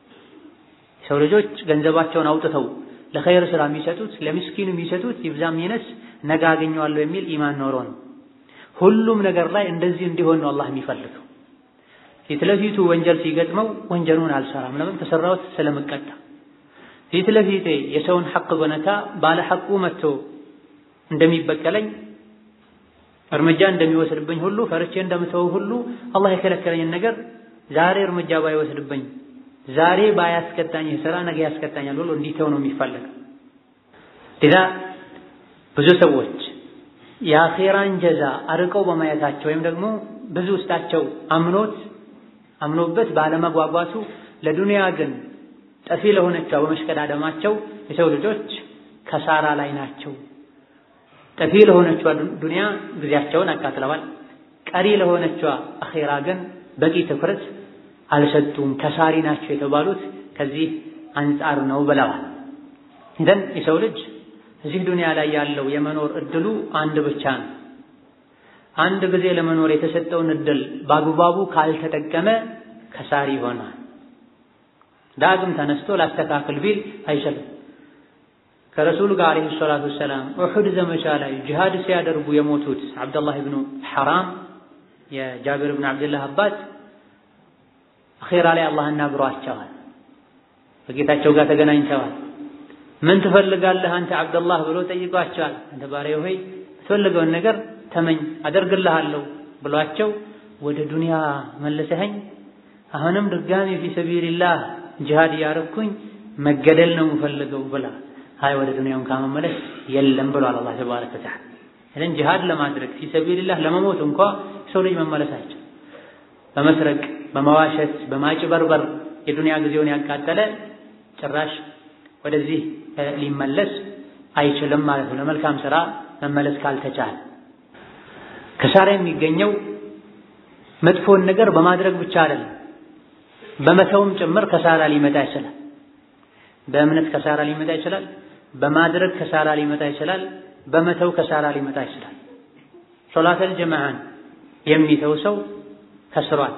የሰው ልጆች ገንዘባቸውን አውጥተው ለኸይር ስራ የሚሰጡት ለምስኪኑ የሚሰጡት ይብዛም ይነስ ነገ አገኘዋለሁ የሚል ኢማን ኖሮ ነው። ሁሉም ነገር ላይ እንደዚህ እንዲሆን ነው አላህ የሚፈልገው። ፊት ለፊቱ ወንጀል ሲገጥመው ወንጀሉን አልሰራም፣ ለምን ከሰራሁት ስለምቀጣ። ፊት ለፊቴ የሰውን ሐቅ በነካ ባለ ሐቁ መጥቶ እንደሚበቀለኝ እርምጃ እንደሚወስድብኝ ሁሉ ፈርቼ እንደምተው ሁሉ አላህ የከለከለኝን ነገር ዛሬ እርምጃ ባይወስድብኝ ዛሬ ባያስቀጣኝ ስራ ነገ ያስቀጣኛል ብሎ እንዲተው ነው የሚፈለገው። ሌላ ብዙ ሰዎች የአኼራን ጀዛ አርቀው በማየታቸው ወይም ደግሞ ብዙ ውስጣቸው አምኖት አምኖበት ባለመጓጓቱ ለዱንያ ግን ጠፊ ለሆነቿ በመሽቀዳደማቸው የሰው ልጆች ከሳራ ላይ ናቸው። ጠፊ ለሆነቿ ዱንያ ጊዜያቸውን አቃጥለዋል። ቀሪ ለሆነቿ አኼራ ግን በቂ ትኩረት አልሰጡም። ከሳሪ ናቸው የተባሉት ከዚህ አንጻር ነው ብለዋል። ኢዘን የሰው ልጅ እዚህ ዱንያ ላይ ያለው የመኖር እድሉ አንድ ብቻ ነው። አንድ ጊዜ ለመኖር የተሰጠውን እድል በአግባቡ ካልተጠቀመ ከሳሪ ይሆናል። ዳግም ተነስቶ ላስተካክል ቢል አይችልም። ከረሱሉ ጋር አለይሂ ሰላቱ ወሰላም ኡሑድ ዘመቻ ላይ ጂሃድ ሲያደርጉ የሞቱት አብደላህ ብኑ ሐራም የጃቢር ብን አብድላህ አባት አኼራ ላይ አላህ አናግሯቸዋል። ከጌታቸው ጋር ተገናኝተዋል። ምን ትፈልጋለህ አንተ አብደላህ ብሎ ጠይቋቸዋል። አንተ ባሪያው ሆይ ትፈልገውን ነገር ተመኝ አደርግልሃለሁ ብሏቸው ወደ ዱንያ መልሰኸኝ አሁንም ድጋሚ ፊ ሰቢልላህ ጂሃድ እያረኩኝ መገደል ነው የምፈልገው ብላ አይ ወደ ዱንያውን ካመመለስ የለም ብሏል አላህ ተባረከ ወተዓላ። ይህን ጂሃድ ለማድረግ ፊ ሰቢልላህ ለመሞት እንኳ ሰው ልጅ መመለሳቸው በመስረቅ በመዋሸት በማጭበርበር የዱንያ ጊዜውን ያቃጠለ ጭራሽ ወደዚህ ሊመለስ አይችልም ማለት ነው። ለመልካም ስራ መመለስ ካልተቻለ ከሳራ የሚገኘው መጥፎን ነገር በማድረግ ብቻ አይደለም፣ በመተውም ጭምር ከሳራ ሊመጣ ይችላል። በእምነት ከሳራ ሊመጣ ይችላል። በማድረግ ከሳራ ሊመጣ ይችላል። በመተው ከሳራ ሊመጣ ይችላል። ሶላተል ጀማዓን የሚተው ሰው ከስሯል።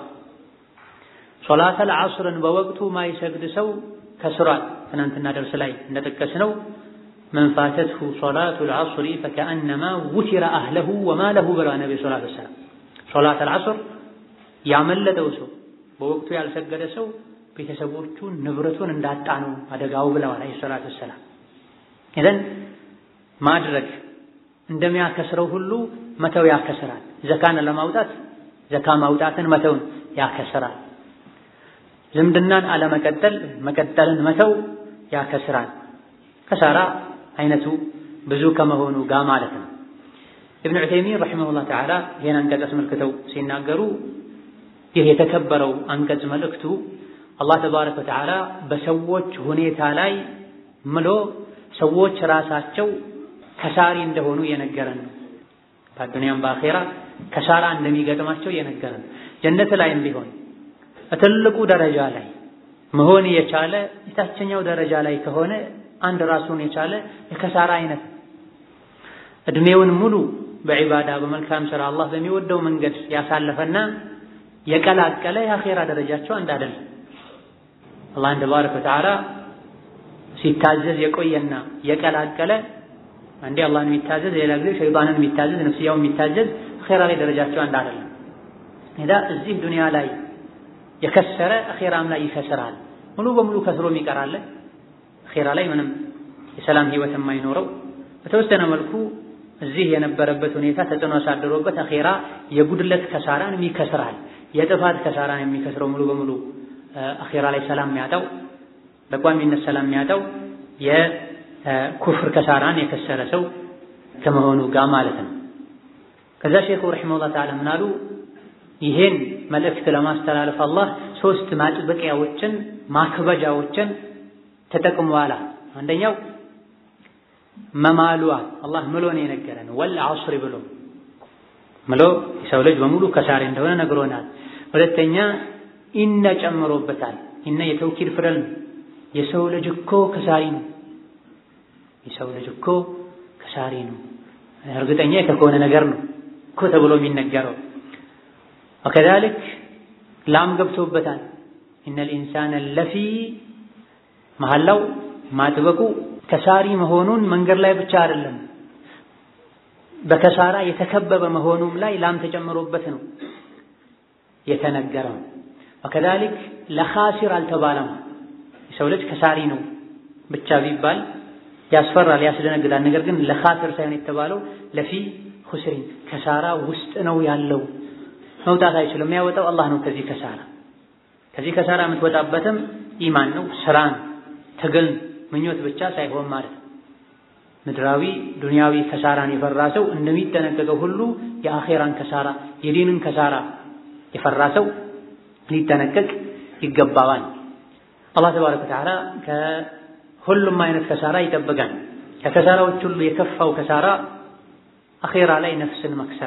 ሶላተል ዐስርን በወቅቱ ማይሰግድ ሰው ከስሯል። ትናንትና ደርስ ላይ እንደጠቀስነው መን ፋተትሁ ሶላቱል ዐስሪ ፈከአነማ ውቲረ አህለሁ ወማለሁ ብለዋል ነቢ ሰለላሁ ዐለይሂ ወሰለም። ሶላተል ዐስር ያመለጠው ሰው በወቅቱ ያልሰገደ ሰው ቤተሰቦቹን ንብረቱን እንዳጣ ነው አደጋው ብለዋል አለይሂ ሰላቱ ወሰላም። ኢዘን ማድረግ እንደሚያከስረው ሁሉ መተው ያከስራል። ዘካን ለማውጣት ዘካ ማውጣትን መተውን ያከስራል። ዝምድናን አለመቀጠል መቀጠልን መተው ያከስራል። ከሳራ አይነቱ ብዙ ከመሆኑ ጋር ማለት ነው። ኢብኑ ዑተይሚን ረሒመሁላህ ተዓላ ይህን አንቀጽ አስመልክተው ሲናገሩ ይህ የተከበረው አንቀጽ መልእክቱ አላህ ተባረከ ወተዓላ በሰዎች ሁኔታ ላይ ምሎ ሰዎች ራሳቸው ከሳሪ እንደሆኑ እየነገረን ነው። በአዱንያም በአኼራ ከሳራ እንደሚገጥማቸው እየነገረን ነው። ጀነት ላይም ቢሆን ትልቁ ደረጃ ላይ መሆን የቻለ የታችኛው ደረጃ ላይ ከሆነ አንድ ራሱን የቻለ የከሳራ አይነት እድሜውን ሙሉ በዒባዳ በመልካም ስራ አላህ በሚወደው መንገድ ያሳለፈና የቀላቀለ የአኼራ ደረጃቸው አንድ አይደለም። አላህን ተባረከ ወተዓላ ሲታዘዝ የቆየና የቀላቀለ አንዴ አላህን የሚታዘዝ ሌላ ጊዜ ሸይጣንን የሚታዘዝ ነፍስያውን የሚታዘዝ አኼራ ላይ ደረጃቸው አንድ አይደለም። ኢዳ እዚህ ዱንያ ላይ የከሰረ አኼራም ላይ ይከስራል። ሙሉ በሙሉ ከስሮ የሚቀራለ አኼራ ላይ ምንም የሰላም ህይወት የማይኖረው በተወሰነ መልኩ እዚህ የነበረበት ሁኔታ ተጽዕኖ አሳድሮበት አኼራ የጉድለት ከሳራን ይከስራል። የጥፋት ከሳራን የሚከስረው ሙሉ በሙሉ አኼራ ላይ ሰላም የሚያጣው በቋሚነት ሰላም የሚያጣው የኩፍር ከሳራን የከሰረ ሰው ከመሆኑ ጋር ማለት ነው። ከዛ ሼኹ ረሒመሁላህ ተዓላ ምን አሉ? ይሄን መልእክት ለማስተላለፍ አላህ ሶስት ማጥበቂያዎችን ማክበጃዎችን ተጠቅሟላ። አንደኛው መማሉዋ አላህ ምሎ ነው የነገረን፣ ወል ዐስሪ ብሎ ምሎ የሰው ልጅ በሙሉ ከሳሪ እንደሆነ ነግሮናል። ሁለተኛ ኢነ ጨምሮበታል። ኢነ የተውኪድ ፊደል ነው። የሰው ልጅ እኮ ከሳሪ ነው። የሰው ልጅ እኮ ከሳሪ ነው። እርግጠኛ ከሆነ ነገር ነው እኮ ተብሎ የሚነገረው። ወከዛሊክ ላም ገብቶበታል። ኢነል ኢንሳነ ለፊ መሐላው ማጥበቁ ከሳሪ መሆኑን መንገድ ላይ ብቻ አይደለም በከሳራ የተከበበ መሆኑም ላይ ላም ተጨምሮበት ነው የተነገረው። ወከዛሊክ ለኻሲር አልተባለም። የሰው ልጅ ከሳሪ ነው ብቻ ቢባል ያስፈራል፣ ያስደነግጣል። ነገር ግን ለኻሲር ሳይሆን የተባለው ለፊ ኹስሪን ከሳራ ውስጥ ነው ያለው። መውጣት አይችልም። የሚያወጣው አላህ ነው ከዚህ ከሳራ። ከዚህ ከሳራ የምትወጣበትም ኢማን ነው፣ ስራ ነው፣ ትግል ምኞት ብቻ ሳይሆን ማለት ነው። ምድራዊ ዱንያዊ ከሳራን የፈራ ሰው እንደሚጠነቀቀው ሁሉ የአኼራን ከሳራ የዲንን ከሳራ የፈራ ሰው ሊጠነቀቅ ይገባዋል። አላህ ተባረከ ወተዓላ ከሁሉም አይነት ከሳራ ይጠብቃል። ከከሳራዎች ሁሉ የከፋው ከሳራ አኼራ ላይ ነፍስን መክሰር፣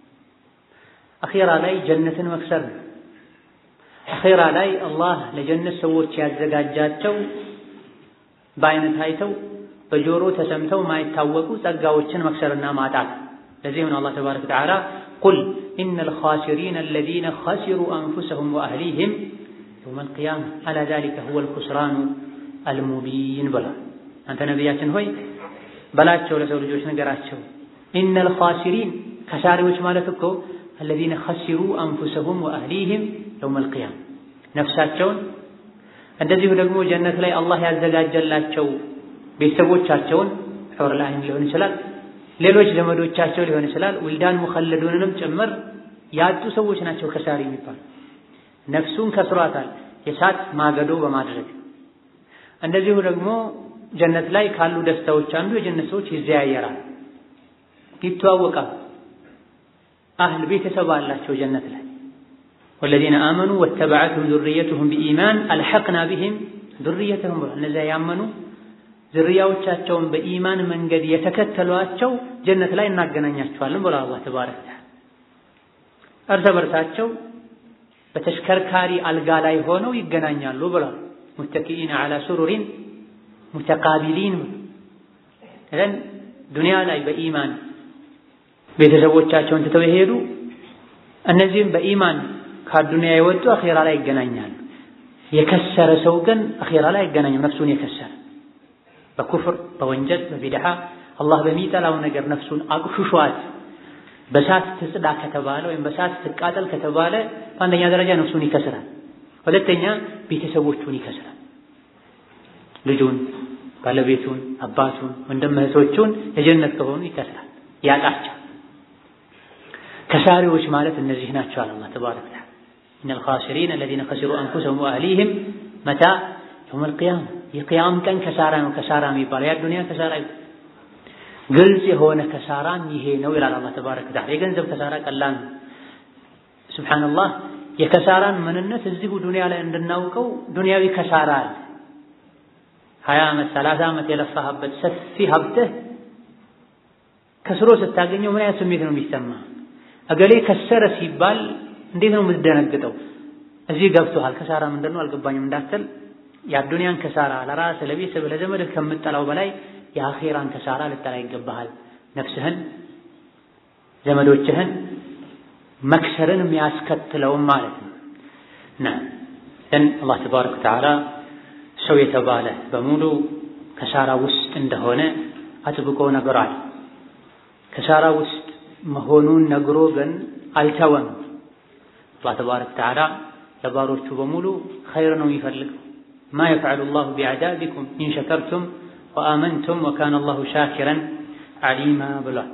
አኼራ ላይ ጀነትን መክሰር ነው። አኼራ ላይ አላህ ለጀነት ሰዎች ያዘጋጃቸው በአይነት አይተው በጆሮ ተሰምተው ማይታወቁ ጸጋዎችን መክሰርና ማጣት። ለዚህም ነው አላህ ተባረከ ወተዓላ ቁል ኢነል ኻሲሪነ አለዚነ ኸሲሩ አንፉሰሁም ወአህሊሂም የውመል ቂያማ አላ ዛሊከ ሁወል ኹስራኑ አልሙቢን ብላ። አንተ ነቢያችን ሆይ በላቸው፣ ለሰው ልጆች ነገራቸው። ኢነል ኻሲሪን ከሳሪዎች ማለት እኮ አለዚነ ኸሲሩ አንፉሰሁም ወአህሊሂም የውመል ቂያማ ነፍሳቸውን እንደዚሁ ደግሞ ጀነት ላይ አላህ ያዘጋጀላቸው ቤተሰቦቻቸውን ሑር ዐይን ሊሆን ይችላል፣ ሌሎች ዘመዶቻቸው ሊሆን ይችላል፣ ውልዳን ሙኸለዱንንም ጭምር ያጡ ሰዎች ናቸው ከሳሪ የሚባሉ። ነፍሱን ከስሯታል የእሳት ማገዶ በማድረግ እንደዚሁ ደግሞ ጀነት ላይ ካሉ ደስታዎች አንዱ የጀነት ሰዎች ይዘያየራል፣ ይተዋወቃል። አህል ቤተሰብ አላቸው ጀነት ላይ ወለዚነ አመኑ ወተበዐትሁም ዙርየቱሁም ቢኢማን አልሐቅና ቢሂም ዙርየተሁም ብሏል። እነዚያ ያመኑ ዝርያዎቻቸውን በኢማን መንገድ የተከተሏቸው ጀነት ላይ እናገናኛቸዋለን ብሏል አላህ ተባረከ ወተዓላ። እርስ በርሳቸው በተሽከርካሪ አልጋ ላይ ሆነው ይገናኛሉ ብሏል። ሙተኪኢነ ዐላ ሱሩሪን ሙተቃቢሊን እዘን ዱንያ ላይ በኢማን ቤተሰቦቻቸውን ትተው የሄዱ እነዚህም በኢማን ከአዱንያ የወጡ አኼራ ላይ ይገናኛሉ። የከሰረ ሰው ግን አኼራ ላይ አይገናኝም። ነፍሱን የከሰረ በኩፍር በወንጀል በቢድዓ አላህ በሚጠላው ነገር ነፍሱን አቁሽሿት በሳት ትጽዳ ከተባለ ወይም በሳት ትቃጠል ከተባለ በአንደኛ ደረጃ ነፍሱን ይከስራል። ሁለተኛ ቤተሰቦቹን ይከስራል። ልጁን፣ ባለቤቱን፣ አባቱን፣ ወንድም እህቶቹን የጀነት ከሆኑ ይከስራል፣ ያጣቸው። ከሳሪዎች ማለት እነዚህ ናቸው አለ አላህ ተባረከ ወተዓላ ኢነል ኻሲሪነ አለዚነ ኸሲሩ አንፉሰሁም ወአህሊሂም መታ የውመል ቂያማ የቅያም ቀን ከሳራ ነው። ከሳራ የሚባለው የአዱንያ ከሳራ ግልጽ የሆነ ከሳራም ይሄ ነው ይላል አላህ ተባረከ ወተዓላ። የገንዘብ ከሳራ ቀላል ነው። ሱብሓነላህ የከሳራን ምንነት እዚሁ ዱንያ ላይ እንድናውቀው ዱንያዊ ከሳራ አለ። ሀያ ዓመት ሰላሳ ዓመት የለፋህበት ሰፊ ሀብትህ ከስሮ ስታገኘው ምን አይነት ስሜት ነው የሚሰማ? እገሌ ከሰረ ሲባል እንዴት ነው የምትደነግጠው? እዚህ ገብቶሃል። ከሳራ ምንድን ነው አልገባኝም እንዳትል የአዱንያን ከሳራ ለራስህ ለቤተሰብ ለዘመድህ ከምጠላው በላይ የአኼራን ከሳራ ልጠላ ይገባሃል። ነፍስህን ዘመዶችህን መክሰርን የሚያስከትለውም ማለት ነው እና ግን አላህ ተባረከ ወተዓላ ሰው የተባለ በሙሉ ከሳራ ውስጥ እንደሆነ አጥብቆ ነግሯል። ከሳራ ውስጥ መሆኑን ነግሮ ግን አልተወም። አላህ ተባረከ ወተዓላ ለባሮቹ በሙሉ ኸይር ነው የሚፈልገው። ማ የፍዐሉ ላሁ ቢዐዛቢኩም ኢን ሸከርቱም ወአመንቱም ወካነ አላሁ ሻኪረን ዓሊማ ብሏል።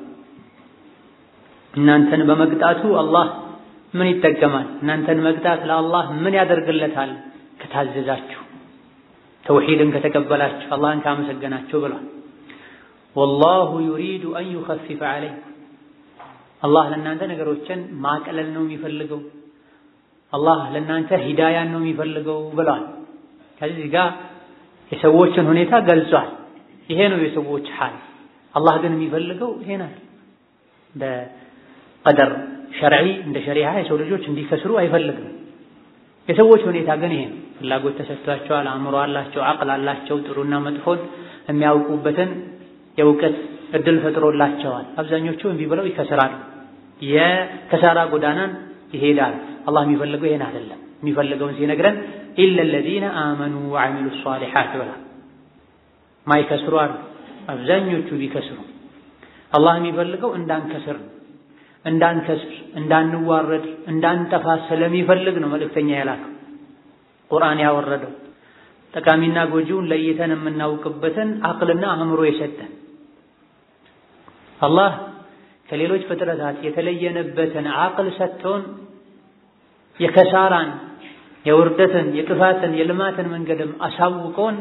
እናንተን በመቅጣቱ አላህ ምን ይጠቀማል? እናንተን መቅጣት ለአላህ ምን ያደርግለታል? ከታዘዛችሁ፣ ተውሒድን ከተቀበላችሁ፣ አላህን ካመሰገናችሁ ብሏል። ወላሁ ዩሪዱ አን ዩኸፊፈ ዐለይኩም አላህ ለእናንተ ነገሮችን ማቅለል ነው የሚፈልገው፣ አላህ ለእናንተ ሂዳያን ነው የሚፈልገው ብለዋል። ከዚህ ጋር የሰዎችን ሁኔታ ገልጿል። ይሄ ነው የሰዎች ሐል። አላህ ግን የሚፈልገው ይሄን አይደል። በቀደር ሸርዒ እንደ ሸሪዓ የሰው ልጆች እንዲከስሩ አይፈልግም። የሰዎች ሁኔታ ግን ይሄ ነው። ፍላጎት ተሰጥቷቸዋል፣ አእምሮ አላቸው፣ አቅል አላቸው። ጥሩና መጥፎን የሚያውቁበትን የእውቀት እድል ፈጥሮላቸዋል። አብዛኞቹ እምቢ ብለው ይከስራሉ፣ የከሳራ ጎዳናን ይሄዳል። አላህ የሚፈልገው ይሄን አይደለም። የሚፈልገውን ሲነግረን ኢለ ለዚነ አመኑ ወዐሚሉ ሷሊሓት ይበላል። ማይከስሩ አሉ። አብዛኞቹ ቢከስሩ አላህ የሚፈልገው እንዳንከስር ነው። እንዳንከስር፣ እንዳንዋረድ፣ እንዳንጠፋ ስለሚፈልግ ነው መልእክተኛ የላከው ቁርአን ያወረደው ጠቃሚና ጎጂውን ለይተን የምናውቅበትን አቅልና አእምሮ የሰጠን አላህ ከሌሎች ፍጥረታት የተለየንበትን አቅል ሰጥቶን የከሳራን የውርደትን የጥፋትን የልማትን መንገድም አሳውቆን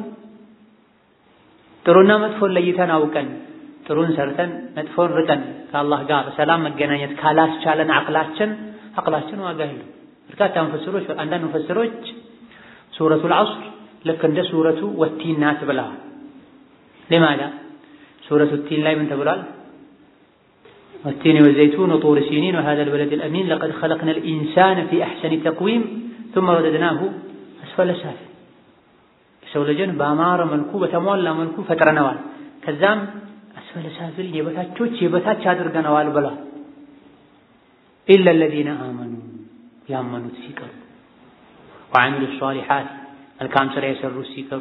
ጥሩና መጥፎን ለይተን አውቀን ጥሩን ሰርተን መጥፎን ርቀን ከአላህ ጋር በሰላም መገናኘት ካላስቻለን አቅላችን አቅላችን ዋጋ የለው። በርካታ ሙፈስሮች አንዳንድ ሙፈስሮች ሱረቱል ዐስር ልክ እንደ ሱረቱ ወቲን ናት ብለዋል። ሊማዳ ሱረቱ ቲን ላይ ምን ተብሏል? ወቲን ወዘይቱን ወጡር ሲኒን ወሃዘል በለዲል አሚን ለቀድ ኸለቅነል ኢንሳነ ፊ አሕሰኒ ተቅዊም ثم رددناه أسفل سافل የሰው ልጅን በአማረ መልኩ በተሟላ መልኩ ፈጥረነዋል። ከዛም አስፈለ ሳፊል የበታቾች የበታች አድርገነዋል ብሏል። ኢለ ለዚነ አመኑ ያመኑት ሲቀሩ ወዐሚሉ ሷሊሓት መልካም ስራ የሰሩት ሲቀሩ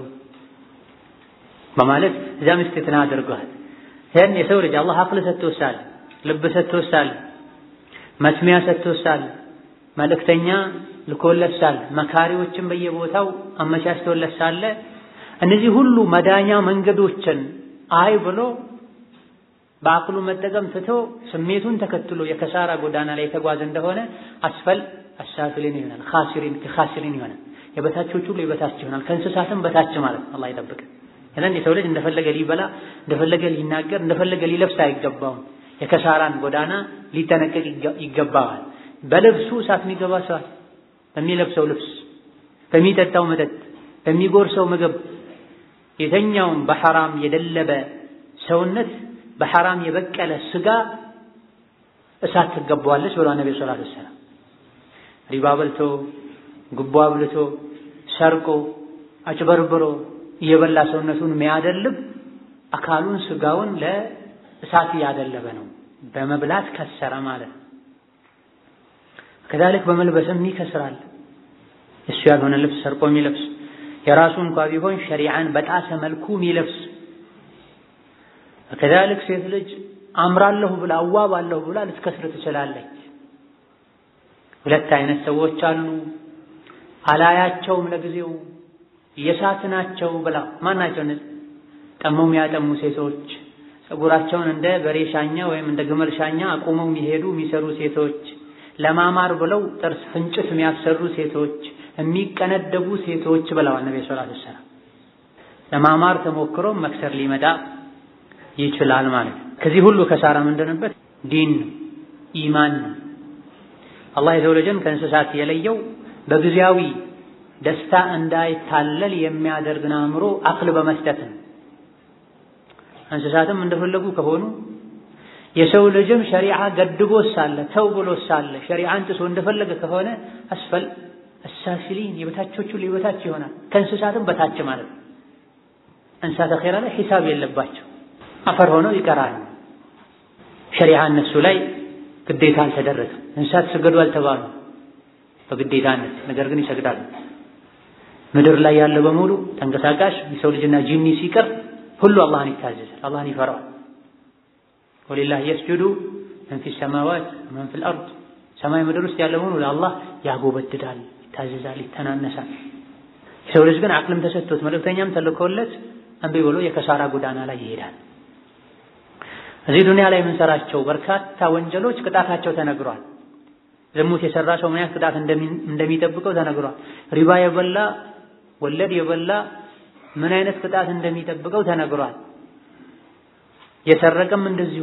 በማለት እዚያም እስቲትና አድርገዋል። ይህን የሰው ልጅ አላህ አቅል ሰጥቶሳል፣ ልብ ሰጥቶሳል፣ መስሚያ ሰጥቶሳል፣ መልእክተኛ ልኮለሳል፣ መካሪዎችን በየቦታው አመቻችቶለት ሳለ እነዚህ ሁሉ መዳኛ መንገዶችን አይ ብሎ በአቅሉ መጠቀም ትቶ ስሜቱን ተከትሎ የከሳራ ጎዳና ላይ የተጓዘ እንደሆነ አስፈል አሳፊሊን ይሆናል፣ ካሲሪን ከካሲሪን ይሆናል። የበታቾች ሁሉ የበታች ይሆናል፣ ከእንስሳትም በታች ማለት ነው። አላህ ይጠብቅ። ይሄን የሰው ልጅ እንደፈለገ ሊበላ፣ እንደፈለገ ሊናገር፣ እንደፈለገ ሊለብስ አይገባውም። የከሳራን ጎዳና ሊጠነቀቅ ይገባዋል። በልብሱ እሳት የሚገባ ሰዋል በሚለብሰው ልብስ፣ በሚጠጣው መጠጥ፣ በሚጎርሰው ምግብ የተኛውም በሐራም የደለበ ሰውነት በሐራም የበቀለ ስጋ እሳት ትገባዋለች ብሏል ነብዩ ሰለላሁ ዐለይሂ ወሰለም። ሪባ በልቶ ጉቦ አብልቶ ሰርቆ አጭበርብሮ እየበላ ሰውነቱን የሚያደልብ አካሉን ስጋውን ለእሳት እያደለበ ነው። በመብላት ከሰረ ማለት ነው። ከዛልክ በመልበስም ይከስራል። እሱ ያልሆነ ልብስ ሰርቆ የሚለብስ የራሱ እንኳ ቢሆን ሸሪዓን በጣሰ መልኩ የሚለብስ ከዛልክ ሴት ልጅ አምራለሁ ብላ አዋባለሁ ብላ ልትከስር ትችላለች። ሁለት አይነት ሰዎች አሉ። አላያቸውም ለጊዜው የሳት ናቸው ብላ ማን ናቸው እነዚህ? ጠመው የሚያጠሙ ሴቶች፣ ፀጉራቸውን እንደ በሬ ሻኛ ወይም እንደ ግመል ሻኛ አቁመው የሚሄዱ የሚሰሩ ሴቶች ለማማር ብለው ጥርስ ፍንጭት የሚያሰሩ ሴቶች፣ የሚቀነደቡ ሴቶች ብለዋል ነብዩ ሰለላሁ ዐለይሂ ወሰለም። ለማማር ተሞክሮ መክሰር ሊመጣ ይችላል ማለት ነው። ከዚህ ሁሉ ከሳራ ምንድንበት ዲን ነው፣ ኢማን ነው። አላህ የሰው ልጅን ከእንስሳት የለየው በጊዜያዊ ደስታ እንዳይታለል የሚያደርግን አእምሮ አቅል በመስጠት ነው። እንስሳትም እንደፈለጉ ከሆኑ የሰው ልጅም ሸሪዓ ገድቦ ሳለ ተው ብሎ ሳለ ሸሪዓን ጥሶ እንደፈለገ ከሆነ አስፈል አሳፊሊን የበታቾቹ የበታች ይሆናል። ከእንስሳትም በታች ማለት ነው። እንስሳት አኼራ ላይ ሂሳብ የለባቸው አፈር ሆነው ይቀራሉ። ሸሪዓ እነሱ ላይ ግዴታ አልተደረገም። እንስሳት ስገዱ አልተባሉ በግዴታነት ነገር ግን ይሰግዳሉ። ምድር ላይ ያለ በሙሉ ተንቀሳቃሽ የሰው ልጅና ጂኒ ሲቀር ሁሉ አላህን ይታዘዛል፣ አላህን ይፈራዋል። ወሊላህ የስጁዱ መን ፊ ሰማዋት መን ፊል አርድ ሰማይ ምድር ውስጥ ያለ በሙሉ ለአላህ ያጎበድዳል፣ ይታዘዛል፣ ይተናነሳል። የሰው ልጅ ግን አቅልም ተሰጥቶት መልእክተኛም ተልኮለት እምቢ ብሎ የከሳራ ጎዳና ላይ ይሄዳል። እዚህ ዱንያ ላይ የምንሰራቸው በርካታ ወንጀሎች ቅጣታቸው ተነግሯል። ዝሙት የሰራ ሰው ምን ያህል ቅጣት እንደሚጠብቀው ተነግሯል። ሪባ የበላ ወለድ የበላ ምን አይነት ቅጣት እንደሚጠብቀው ተነግሯል። የሰረቀም እንደዚሁ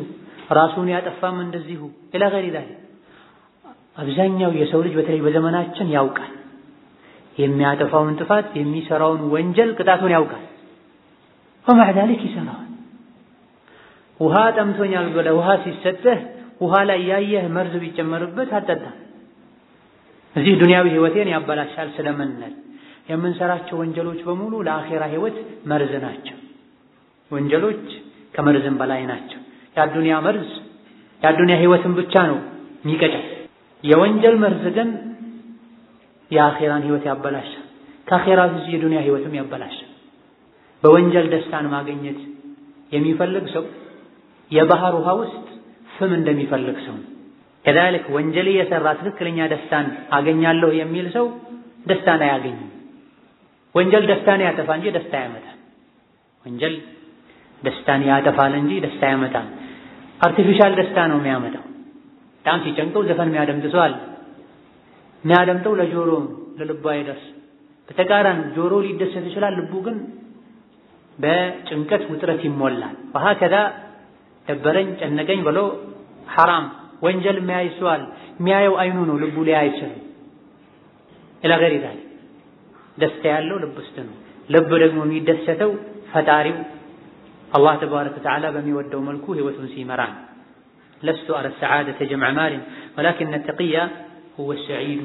ራሱን ያጠፋም እንደዚሁ ኢላ ገይሪ ዛሊክ አብዛኛው የሰው ልጅ በተለይ በዘመናችን ያውቃል። የሚያጠፋውን ጥፋት የሚሰራውን ወንጀል ቅጣቱን ያውቃል። ወማዕ ዛሊክ ይሰራዋል። ውሃ ጠምቶኛል ብለህ ውሃ ሲሰጥህ ውሃ ላይ ያየህ መርዝ ቢጨመርበት አጠጣም። እዚህ ዱንያዊ ህይወቴን ያበላሻል ስለምንል የምንሰራቸው ወንጀሎች በሙሉ ለአኼራ ህይወት መርዝ ናቸው። ወንጀሎች ከመርዝም በላይ ናቸው። የአዱንያ መርዝ የአዱንያ ህይወትን ብቻ ነው የሚቀጨው። የወንጀል መርዝ ግን የአኼራን ህይወት ያበላሻል። ከአኼራ እዚህ የዱንያ ህይወትም ያበላሻል። በወንጀል ደስታን ማግኘት የሚፈልግ ሰው የባህር ውሃ ውስጥ ፍም እንደሚፈልግ ሰው ከዛልክ ወንጀል እየሰራ ትክክለኛ ደስታን አገኛለሁ የሚል ሰው ደስታን አያገኝም። ወንጀል ደስታን ያጠፋ እንጂ ደስታ ያመጣል። ወንጀል ደስታን ያጠፋል እንጂ ደስታ ያመጣል። አርቲፊሻል ደስታ ነው የሚያመጣው። በጣም ሲጨንቀው ዘፈን የሚያደምጥ ሰው አለ። የሚያደምጠው ለጆሮ ለልቡ አይደርስ። በተቃራኒ ጆሮ ሊደሰት ይችላል፣ ልቡ ግን በጭንቀት ውጥረት ይሞላል። ወሀከዛ ደበረኝ ጨነቀኝ ብሎ ሐራም ወንጀል የሚያይ ሰው አለ። የሚያየው አይኑ ነው፣ ልቡ ሊያይ አይችልም። ኢላ ገይሪ ዛሊክ ደስታ ያለው ልብ ውስጥ ነው። ልብ ደግሞ የሚደሰተው ፈጣሪው አላህ ተባረከ ወተዓላ በሚወደው መልኩ ህይወቱን ሲመራ ነው። ለስቱ አረ ሰዓደተ ጀምዐ ማልን ወላኪነ ተቅያ ሁወ ሰዒዱ።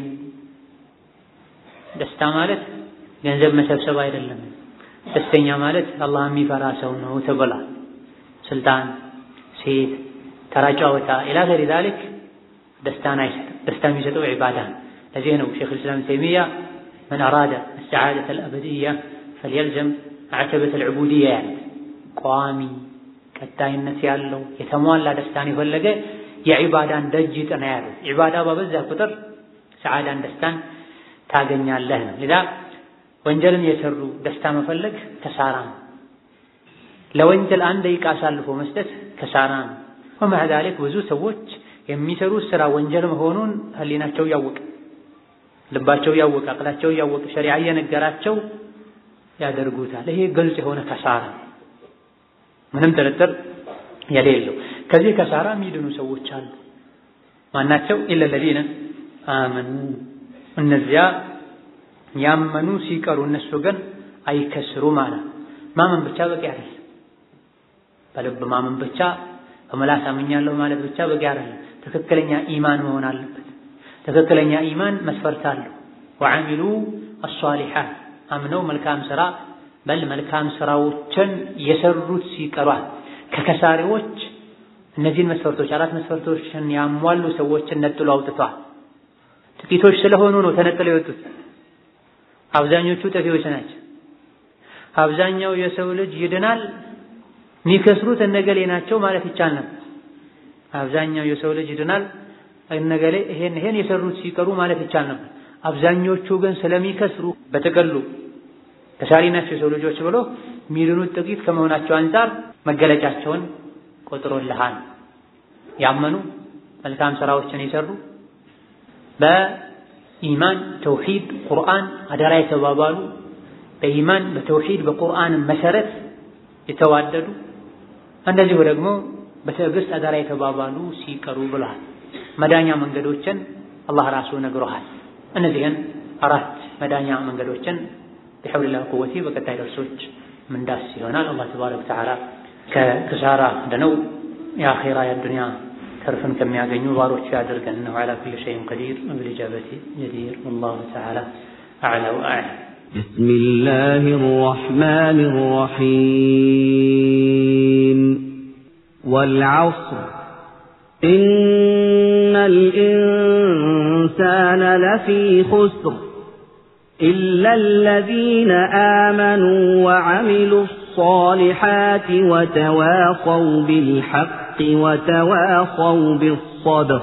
ደስታ ማለት ገንዘብ መሰብሰብ አይደለም። ደስተኛ ማለት አላህ የሚፈራ ሰው ነው ተብሏል። ስልጣን፣ ሴት፣ ተራ ጨዋታ ኢላ ገይሪ ዛሊክ ደስታን አይሰጥም። ደስታ የሚሰጠው ዒባዳ ነው። ለዚህ ነው ሼኹል ኢስላም ተይሚያ መን አራደ አሰዓደተ አልአበድያ ፈልየልዘም አዕተበተ አልዕቡድያ ያሉት ቋሚ ቀጣይነት ያለው የተሟላ ደስታን የፈለገ የዒባዳን ደጅ ይጥና ያሉት። ዒባዳ ባበዛ ቁጥር ሰዓዳን ደስታን ታገኛለህ ነው። ሌላ ወንጀልን የሰሩ ደስታ መፈለግ ከሳራ ነው። ለወንጀል አንድ ደቂቃ አሳልፎ መስጠት ከሳራ ነው። ወመዕ ዛሊክ ብዙ ሰዎች የሚሰሩት ስራ ወንጀል መሆኑን ህሊናቸው እያወቀ ልባቸው እያወቀ አቅላቸው እያወቀ ሸሪዓ እየነገራቸው ያደርጉታል። ይሄ ግልጽ የሆነ ከሳራ ምንም ጥርጥር የሌለው። ከዚህ ከሳራ የሚድኑ ሰዎች አሉ። ማናቸው? ኢለ ለዚነ አመኑ እነዚያ ያመኑ ሲቀሩ እነሱ ግን አይከስሩም አለ። ማመን ብቻ በቂ አይደለም። በልብ ማመን ብቻ በመላስ አምኛለሁ ማለት ብቻ በቂ አይደለም። ትክክለኛ ኢማን መሆን አለበት። ትክክለኛ ኢማን መስፈርት አለው። ወዐሚሉ አሷሊሓት አምነው መልካም ስራ በል መልካም ስራዎችን የሰሩት ሲቀሯል ከከሳሪዎች እነዚህን መስፈርቶች አራት መስፈርቶችን ያሟሉ ሰዎችን ነጥሎ አውጥቷል። ጥቂቶች ስለሆኑ ነው ተነጥለው የወጡት። አብዛኞቹ ጠፊዎች ናቸው። አብዛኛው የሰው ልጅ ይድናል፣ የሚከስሩት እነገሌ ናቸው ማለት ይቻል ነበር። አብዛኛው የሰው ልጅ ይድናል፣ እነገሌ ይሄን ይሄን የሰሩት ሲቀሩ ማለት ይቻል ነበር። አብዛኞቹ ግን ስለሚከስሩ በጥቅሉ ከሳሪ ናቸው የሰው ልጆች ብሎ የሚድኑት ጥቂት ከመሆናቸው አንጻር መገለጫቸውን ቆጥሮልሃል። ያመኑ መልካም ስራዎችን የሰሩ በኢማን ተውሂድ፣ ቁርአን አደራ የተባባሉ በኢማን በተውሂድ በቁርአን መሰረት የተዋደዱ እንደዚሁ ደግሞ በትዕግስት አደራ የተባባሉ ሲቀሩ ብለሃል። መዳኛ መንገዶችን አላህ ራሱ ነግሮሃል። እነዚህን አራት መዳኛ መንገዶችን ቢሐውሊላህ ቁወቲ በቀጣይ ደርሶች ምንዳስ ይሆናል። አላህ ተባረከ ወተዓላ ከክሳራ ድነው የአኼራ የዱንያ ተርፍን ከሚያገኙ ባሮቹ ያድርገን። እነሁ ዐላ ኩሊ ሸይኢን ቀዲር ወቢልኢጃበቲ ጀዲር ወላሁ ተዓላ አዕላ ወአዕለም። بسم الله الرحمن الرحيم والعصر إن الإنسان لفي خسر إلا الذين آمنوا وعملوا الصالحات وتواصوا بالحق وتواصوا بالصبر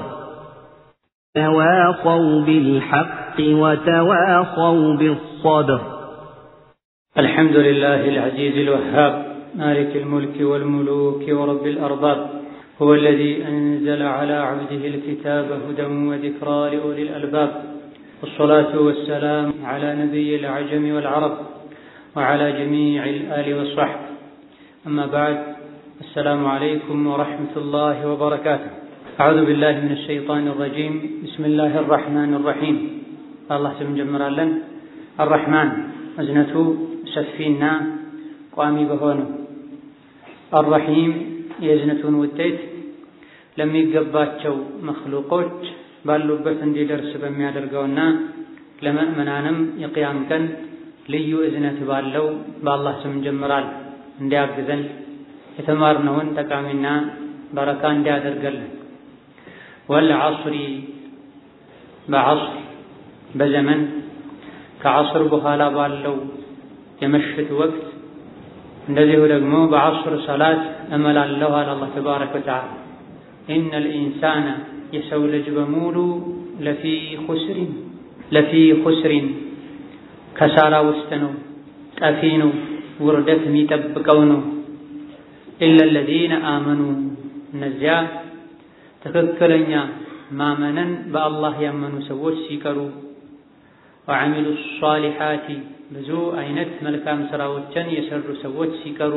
تواصوا بالحق وتواصوا بالصبر الحمد لله العزيز الوهاب مالك الملك والملوك ورب الأرباب هو الذي أنزل على عبده الكتاب هدى وذكرى لأولي الألباب والصلاة والسلام على نبي العجم والعرب وعلى جميع الآل والصحب أما بعد السلام عليكم ورحمة الله وبركاته أعوذ بالله من الشيطان الرجيم بسم الله الرحمن الرحيم الله سم جمرالا الرحمن እዝነቱ ሰፊና ቋሚ በሆነው አርረሒም የእዝነቱን ውጤት ለሚገባቸው መክሉቆች ባሉበት እንዲደርስ በሚያደርገውና ለምእመናንም የቅያም ቀን ልዩ እዝነት ባለው በአላህ ስም እንጀምራል እንዲያግዘን የተማርነውን ጠቃሚና በረካ እንዲያደርገልን ወልዐስሪ በዐስር በዘመን ከዐስር በኋላ ባለው የምሽት ወቅት እንደዚሁ ደግሞ በዐስር ሰላት እምላለሁ አለ አላህ ተባረከ ወተዓላ ኢነል ኢንሳነ የሰው ልጅ በሙሉ ለፊ ኹስሪን ለፊ ኹስሪን ከሳራ ውስጥ ነው፣ ጠፊ ነው፣ ውርደት የሚጠብቀው ነው። ኢለ ለዚነ አመኑ እነዚያ ትክክለኛ ማመንን በአላህ ያመኑ ሰዎች ሲቀሩ ወዐሚሉ ሷሊሓቲ ብዙ አይነት መልካም ስራዎችን የሰሩ ሰዎች ሲቀሩ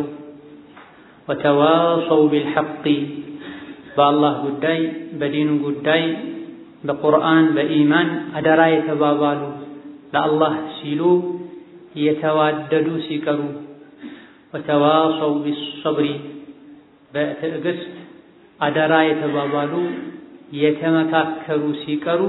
ወተዋሰው ቢልሐቂ በአላህ ጉዳይ በዲኑ ጉዳይ በቁርአን በኢማን አደራ የተባባሉ ለአላህ ሲሉ የተዋደዱ ሲቀሩ ወተዋሰው ቢሰብሪ በትዕግስት አደራ የተባባሉ የተመካከሩ ሲቀሩ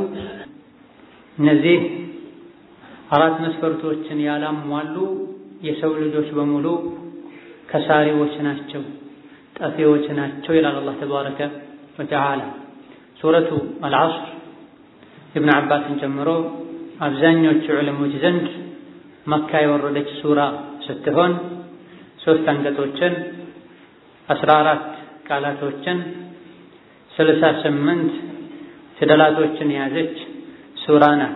እነዚህ አራት መስፈርቶችን ያላሟሉ የሰው ልጆች በሙሉ ከሳሪዎች ናቸው፣ ጠፊዎች ናቸው ይላል አላህ ተባረከ ወተዓላ። ሱረቱ አልዐስር ኢብን አባስን ጨምሮ አብዛኞቹ ዑለሞች ዘንድ መካ የወረደች ሱራ ስትሆን ሶስት አንቀጾችን አስራ አራት ቃላቶችን ስልሳ ስምንት ፊደላቶችን የያዘች ሱራ ናት።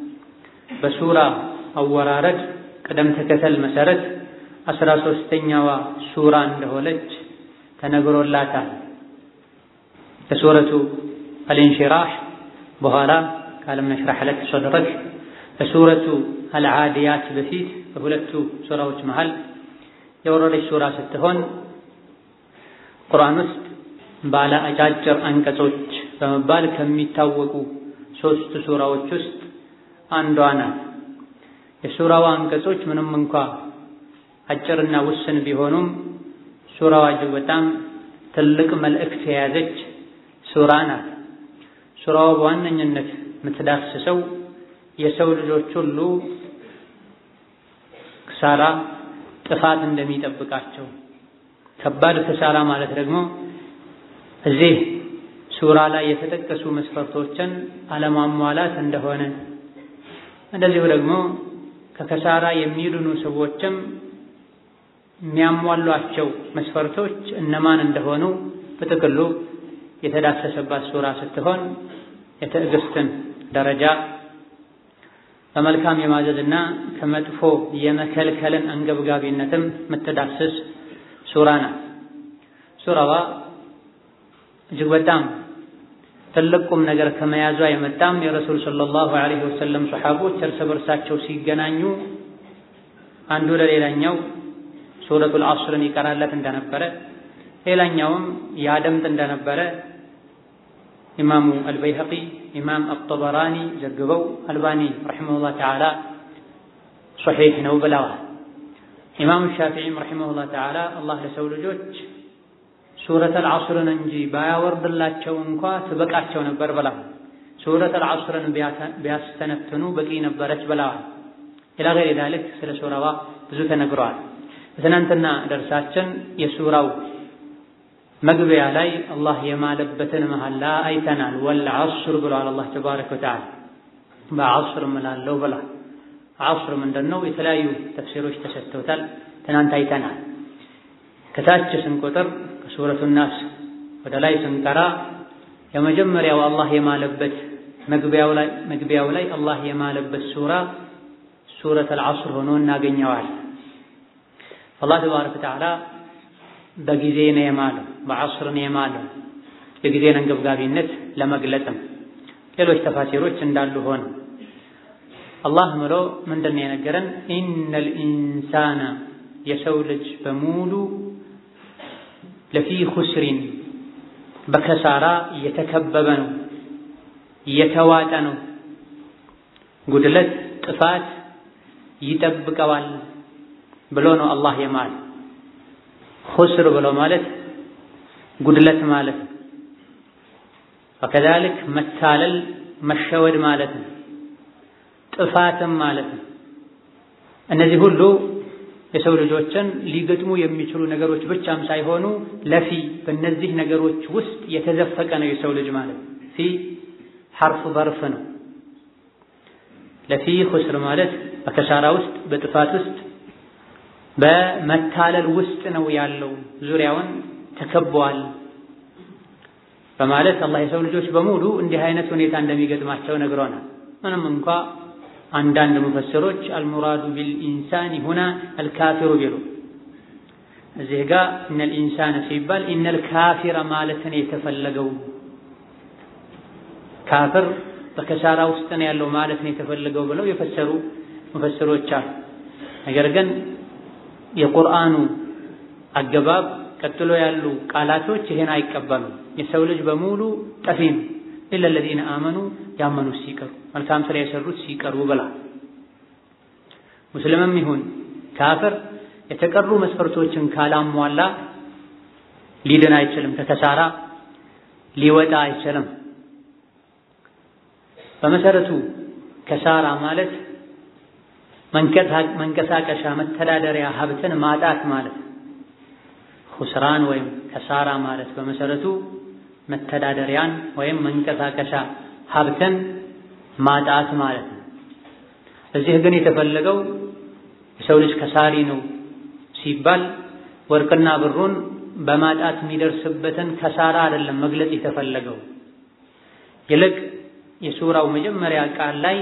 በሱራ አወራረድ ቅደም ተከተል መሰረት አስራ ሶስተኛዋ ሱራ እንደሆነች ተነግሮላታል። ከሱረቱ አልኢንሽራህ በኋላ ከአለም ነሽራህ ለክ ሶድረክ ከሱረቱ አልዓዲያት በፊት በሁለቱ ሱራዎች መሃል የወረደች ሱራ ስትሆን ቁርአን ውስጥ ባለ አጫጭር አንቀጾች በመባል ከሚታወቁ ሶስት ሱራዎች ውስጥ አንዷ ናት። የሱራዋ አንቀጾች ምንም እንኳ አጭርና ውስን ቢሆኑም ሱራዋ እጅግ በጣም ትልቅ መልእክት የያዘች ሱራ ናት። ሱራዋ በዋነኝነት የምትዳስሰው የሰው ልጆች ሁሉ ክሳራ፣ ጥፋት እንደሚጠብቃቸው ከባድ ክሳራ ማለት ደግሞ እዚህ ሱራ ላይ የተጠቀሱ መስፈርቶችን አለማሟላት እንደሆነ እንደዚሁ ደግሞ ከከሳራ የሚድኑ ሰዎችም የሚያሟሏቸው መስፈርቶች እነማን እንደሆኑ በጥቅሉ የተዳሰሰባት ሱራ ስትሆን የትዕግስትን ደረጃ በመልካም የማዘዝና ከመጥፎ የመከልከልን አንገብጋቢነትም የምትዳስስ ሱራ ናት። ሱራዋ እጅግ በጣም ትልቅ ቁም ነገር ከመያዟ የመጣም የረሱል ሰለላሁ ዐለይሂ ወሰለም ሰሓቦች እርስ በርሳቸው ሲገናኙ አንዱ ለሌላኛው ሱረቱል ዐስርን ይቀራለት እንደነበረ ሌላኛውም ያደምጥ እንደነበረ ኢማሙ አልበይሀቂ ኢማም አጠበራኒ ዘግበው አልባኒ ረሒመሁላህ ተዓላ ሶሒሕ ነው ብለዋል። ኢማሙ ሻፊዒም ረሒመሁላህ ተዓላ አላህ ለሰው ልጆች ሱረተል ዐስርን እንጂ ባያወርድላቸው እንኳ ትበቃቸው ነበር ብለዋል። ሱረተል ዐስርን ቢያስተነትኑ በቂ ነበረች ብለዋል። ኢላ ገይሪ ዛሊክ ስለ ሱራዋ ብዙ ተነግረዋል። በትናንትና ደርሳችን የሱራው መግቢያ ላይ አላህ የማለበትን መሐላ አይተናል። ወልዐስር ብሏል አላህ ተባረከ ወተዓላ በዐስር እምላለሁ ብሏል። ዐስር ምንድን ነው? የተለያዩ ተፍሲሮች ተሰጥተውታል። ትናንት አይተናል። ከታች ስንቆጥር ከሱረቱ ናስ ወደ ላይ ስንቀራ የመጀመሪያው አላህ የማለበት መግቢያው ላይ መግቢያው ላይ አላህ የማለበት ሱራ ሱረቱል ዐስር ሆኖ እናገኘዋል። አላህ ተባረከ ወተዓላ በጊዜ ነው የማለው፣ በዐስር ነው የማለው የጊዜን አንገብጋቢነት ለመግለጽም ሌሎች ተፋሲሮች እንዳሉ ሆነ አላህ ምሎ ምንድን ነው የነገረን? ኢነል ኢንሳነ የሰው ልጅ በሙሉ ለፊ ኹስሪን በከሳራ እየተከበበ ነው፣ እየተዋጠ ነው። ጉድለት፣ ጥፋት ይጠብቀዋል ብሎ ነው አላህ የማል ኹስር ብሎ ማለት ጉድለት ማለት ነው። ወከዛልክ መታለል መሸወድ ማለት ነው። ጥፋትም ማለት ነው። እነዚህ ሁሉ የሰው ልጆችን ሊገጥሙ የሚችሉ ነገሮች ብቻም ሳይሆኑ ለፊ በእነዚህ ነገሮች ውስጥ የተዘፈቀ ነው የሰው ልጅ ማለት ፊ ሐርፍ በርፍ ነው። ለፊ ኹስር ማለት በከሳራ ውስጥ በጥፋት ውስጥ በመታለል ውስጥ ነው ያለው፣ ዙሪያውን ተከቧል በማለት አላህ የሰው ልጆች በሙሉ እንዲህ አይነት ሁኔታ እንደሚገጥማቸው ነግሮናል። ምንም እንኳ አንዳንድ ሙፈስሮች አልሙራዱ ቢልኢንሳኒ ሁና አልካፊሩ ቢሉ እዚህ ጋ እነል ኢንሳን ሲባል ኢነል ካፊረ ማለትን የተፈለገው ካፍር በከሳራ ውስጥ ነው ያለው ማለት ነው የተፈለገው ብለው የፈሰሩ ሙፈስሮች አሉ። ነገር ግን የቁርአኑ አገባብ ቀጥሎ ያሉ ቃላቶች ይሄን አይቀበሉም። የሰው ልጅ በሙሉ ጠፊ ነው ኢላ ለዚነ አመኑ ያመኑት ሲቀሩ መልካም ስራ የሰሩት ሲቀሩ ብላ ሙስሊምም ይሁን ካፍር የተቀሩ መስፈርቶችን ካላሟላ ሊድን አይችልም፣ ከከሳራ ሊወጣ አይችልም። በመሰረቱ ከሳራ ማለት መንቀሳቀሻ መተዳደሪያ ሀብትን ማጣት ማለት ኹስራን ወይም ከሳራ ማለት በመሰረቱ መተዳደሪያን ወይም መንቀሳቀሻ ሀብትን ማጣት ማለት ነው። እዚህ ግን የተፈለገው የሰው ልጅ ከሳሪ ነው ሲባል ወርቅና ብሩን በማጣት የሚደርስበትን ከሳራ አይደለም መግለጽ የተፈለገው። ይልቅ የሱራው መጀመሪያ ቃል ላይ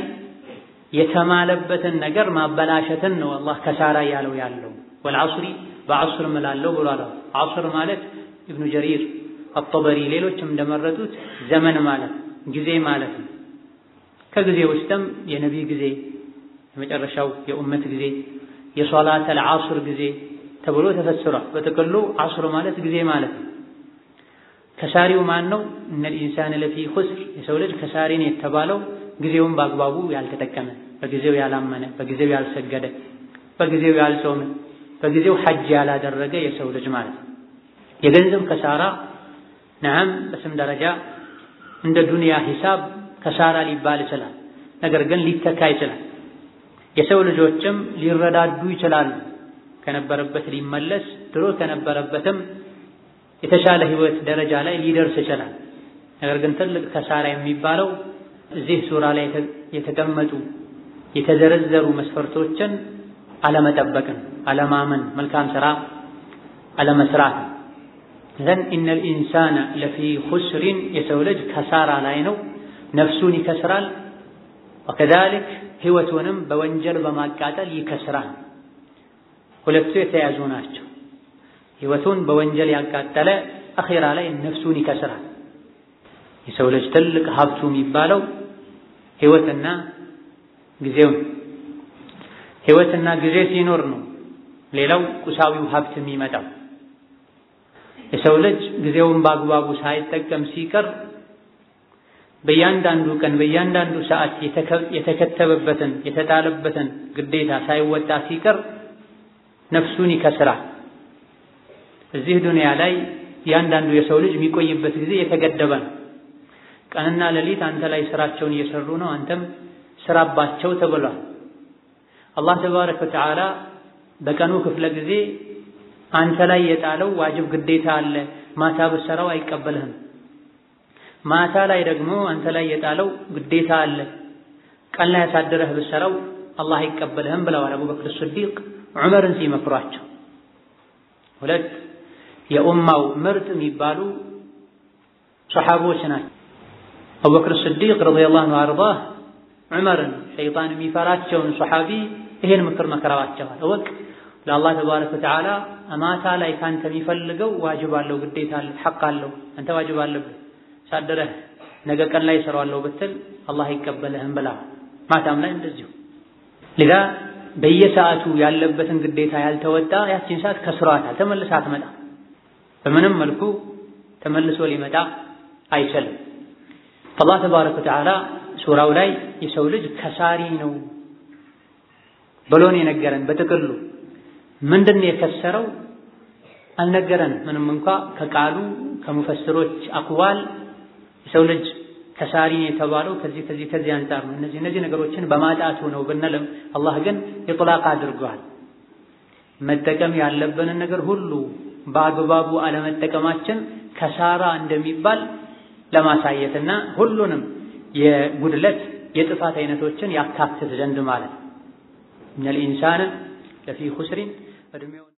የተማለበትን ነገር ማበላሸትን ነው አላህ ከሳራ ያለው ያለው ወልዐስሪ በዐስር እምላለሁ ብሏል። ዐስር ማለት ኢብኑ ጀሪር አጠበሪ ሌሎችም እንደመረጡት ዘመን ማለት ጊዜ ማለት ነው። ከጊዜ ውስጥም የነቢይ ጊዜ፣ የመጨረሻው የኡመት ጊዜ፣ የሶላተል ዐስር ጊዜ ተብሎ ተፈስሯል። በጥቅሉ ዐስር ማለት ጊዜ ማለት ነው። ከሳሪው ማን ነው? እነል ኢንሳን ለፊ ኹስር የሰው ልጅ ከሳሪን የተባለው ጊዜውን በአግባቡ ያልተጠቀመ፣ በጊዜው ያላመነ፣ በጊዜው ያልሰገደ፣ በጊዜው ያልጾመ፣ በጊዜው ሐጅ ያላደረገ የሰው ልጅ ማለት ነው። የገንዘብ ከሳራ ነዓም በስም ደረጃ እንደ ዱንያ ሂሳብ ከሳራ ሊባል ይችላል። ነገር ግን ሊተካ ይችላል። የሰው ልጆችም ሊረዳዱ ይችላሉ። ከነበረበት ሊመለስ ድሮ ከነበረበትም የተሻለ ህይወት ደረጃ ላይ ሊደርስ ይችላል። ነገር ግን ትልቅ ከሳራ የሚባለው እዚህ ሱራ ላይ የተቀመጡ የተዘረዘሩ መስፈርቶችን አለመጠበቅን፣ አለማመን፣ መልካም ስራ አለመስራት ዘን ኢነል ኢንሳነ ለፊ ኹስሪን የሰው ልጅ ከሳራ ላይ ነው። ነፍሱን ይከስራል። ወከዛሊክ ህይወቱንም በወንጀል በማቃጠል ይከስራል። ሁለቱ የተያዙ ናቸው። ህይወቱን በወንጀል ያቃጠለ አኼራ ላይ ነፍሱን ይከስራል። የሰው ልጅ ትልቅ ሀብቱ የሚባለው ህይወትና ጊዜውን ህይወትና ጊዜ ሲኖር ነው ሌላው ቁሳዊው ሀብት የሚመጣው። የሰው ልጅ ጊዜውን በአግባቡ ሳይጠቀም ሲቀር በእያንዳንዱ ቀን በእያንዳንዱ ሰዓት የተከተበበትን የተጣለበትን ግዴታ ሳይወጣ ሲቀር ነፍሱን ይከስራል። እዚህ ዱንያ ላይ እያንዳንዱ የሰው ልጅ የሚቆይበት ጊዜ የተገደበ ነው። ቀንና ሌሊት አንተ ላይ ስራቸውን እየሰሩ ነው፣ አንተም ስራባቸው ተብሏል። አላህ ተባረከ ወተዓላ በቀኑ ክፍለ ጊዜ አንተ ላይ የጣለው ዋጅብ ግዴታ አለ። ማታ ብትሰራው አይቀበልህም። ማታ ላይ ደግሞ አንተ ላይ የጣለው ግዴታ አለ። ቀን ላይ ያሳደረህ ብትሰራው አላህ አይቀበልህም ብለዋል አቡበክር ስዲቅ ዑመርን ሲመክሯቸው። ሁለት የኡማው ምርጥ የሚባሉ ሰሓቦች ናቸው። አቡበክር ስዲቅ ረዲየላሁ ዐንሁ አርዳህ ዑመርን ሸይጣን የሚፈራቸውን ሰሓቢ ይሄን ምክር መከረዋቸዋል። እወቅ ለአላህ ተባረከ ወተዓላ ማታ ላይ ካንተ የሚፈልገው ዋጅብ አለው፣ ግዴታ አለው፣ ሐቅ አለው። አንተ ዋጅብ አለብህ። ሳደረህ ነገ ቀን ላይ እሰራዋለሁ ብትል አላህ አይቀበልህም ብላ ማታም ላይ እንደዚሁ ሊዛ በየሰዓቱ ያለበትን ግዴታ ያልተወጣ ያቺን ሰዓት ከስሯታል፣ ተመልሳ አትመጣም። በምንም መልኩ ተመልሶ ሊመጣ አይችልም። አላህ ተባረከ ወተዓላ ሱራው ላይ የሰው ልጅ ከሳሪ ነው ብሎን የነገረን በጥቅሉ ምንድን ነው የከሰረው አልነገረንም። ምንም እንኳ ከቃሉ ከሙፈስሮች አቅዋል የሰው ልጅ ከሳሪ የተባለው ከዚህ ከዚህ ከዚህ አንጻር ነው እነዚህ እነዚህ ነገሮችን በማጣቱ ነው ብንልም አላህ ግን ኢጥላቅ አድርጓል። መጠቀም ያለብንን ነገር ሁሉ በአግባቡ አለመጠቀማችን ከሳራ እንደሚባል ለማሳየትና ሁሉንም የጉድለት የጥፋት አይነቶችን ያካትት ዘንድ ማለት ነው። ኢነል ኢንሳነ ለፊ ኹስሪን እድሜው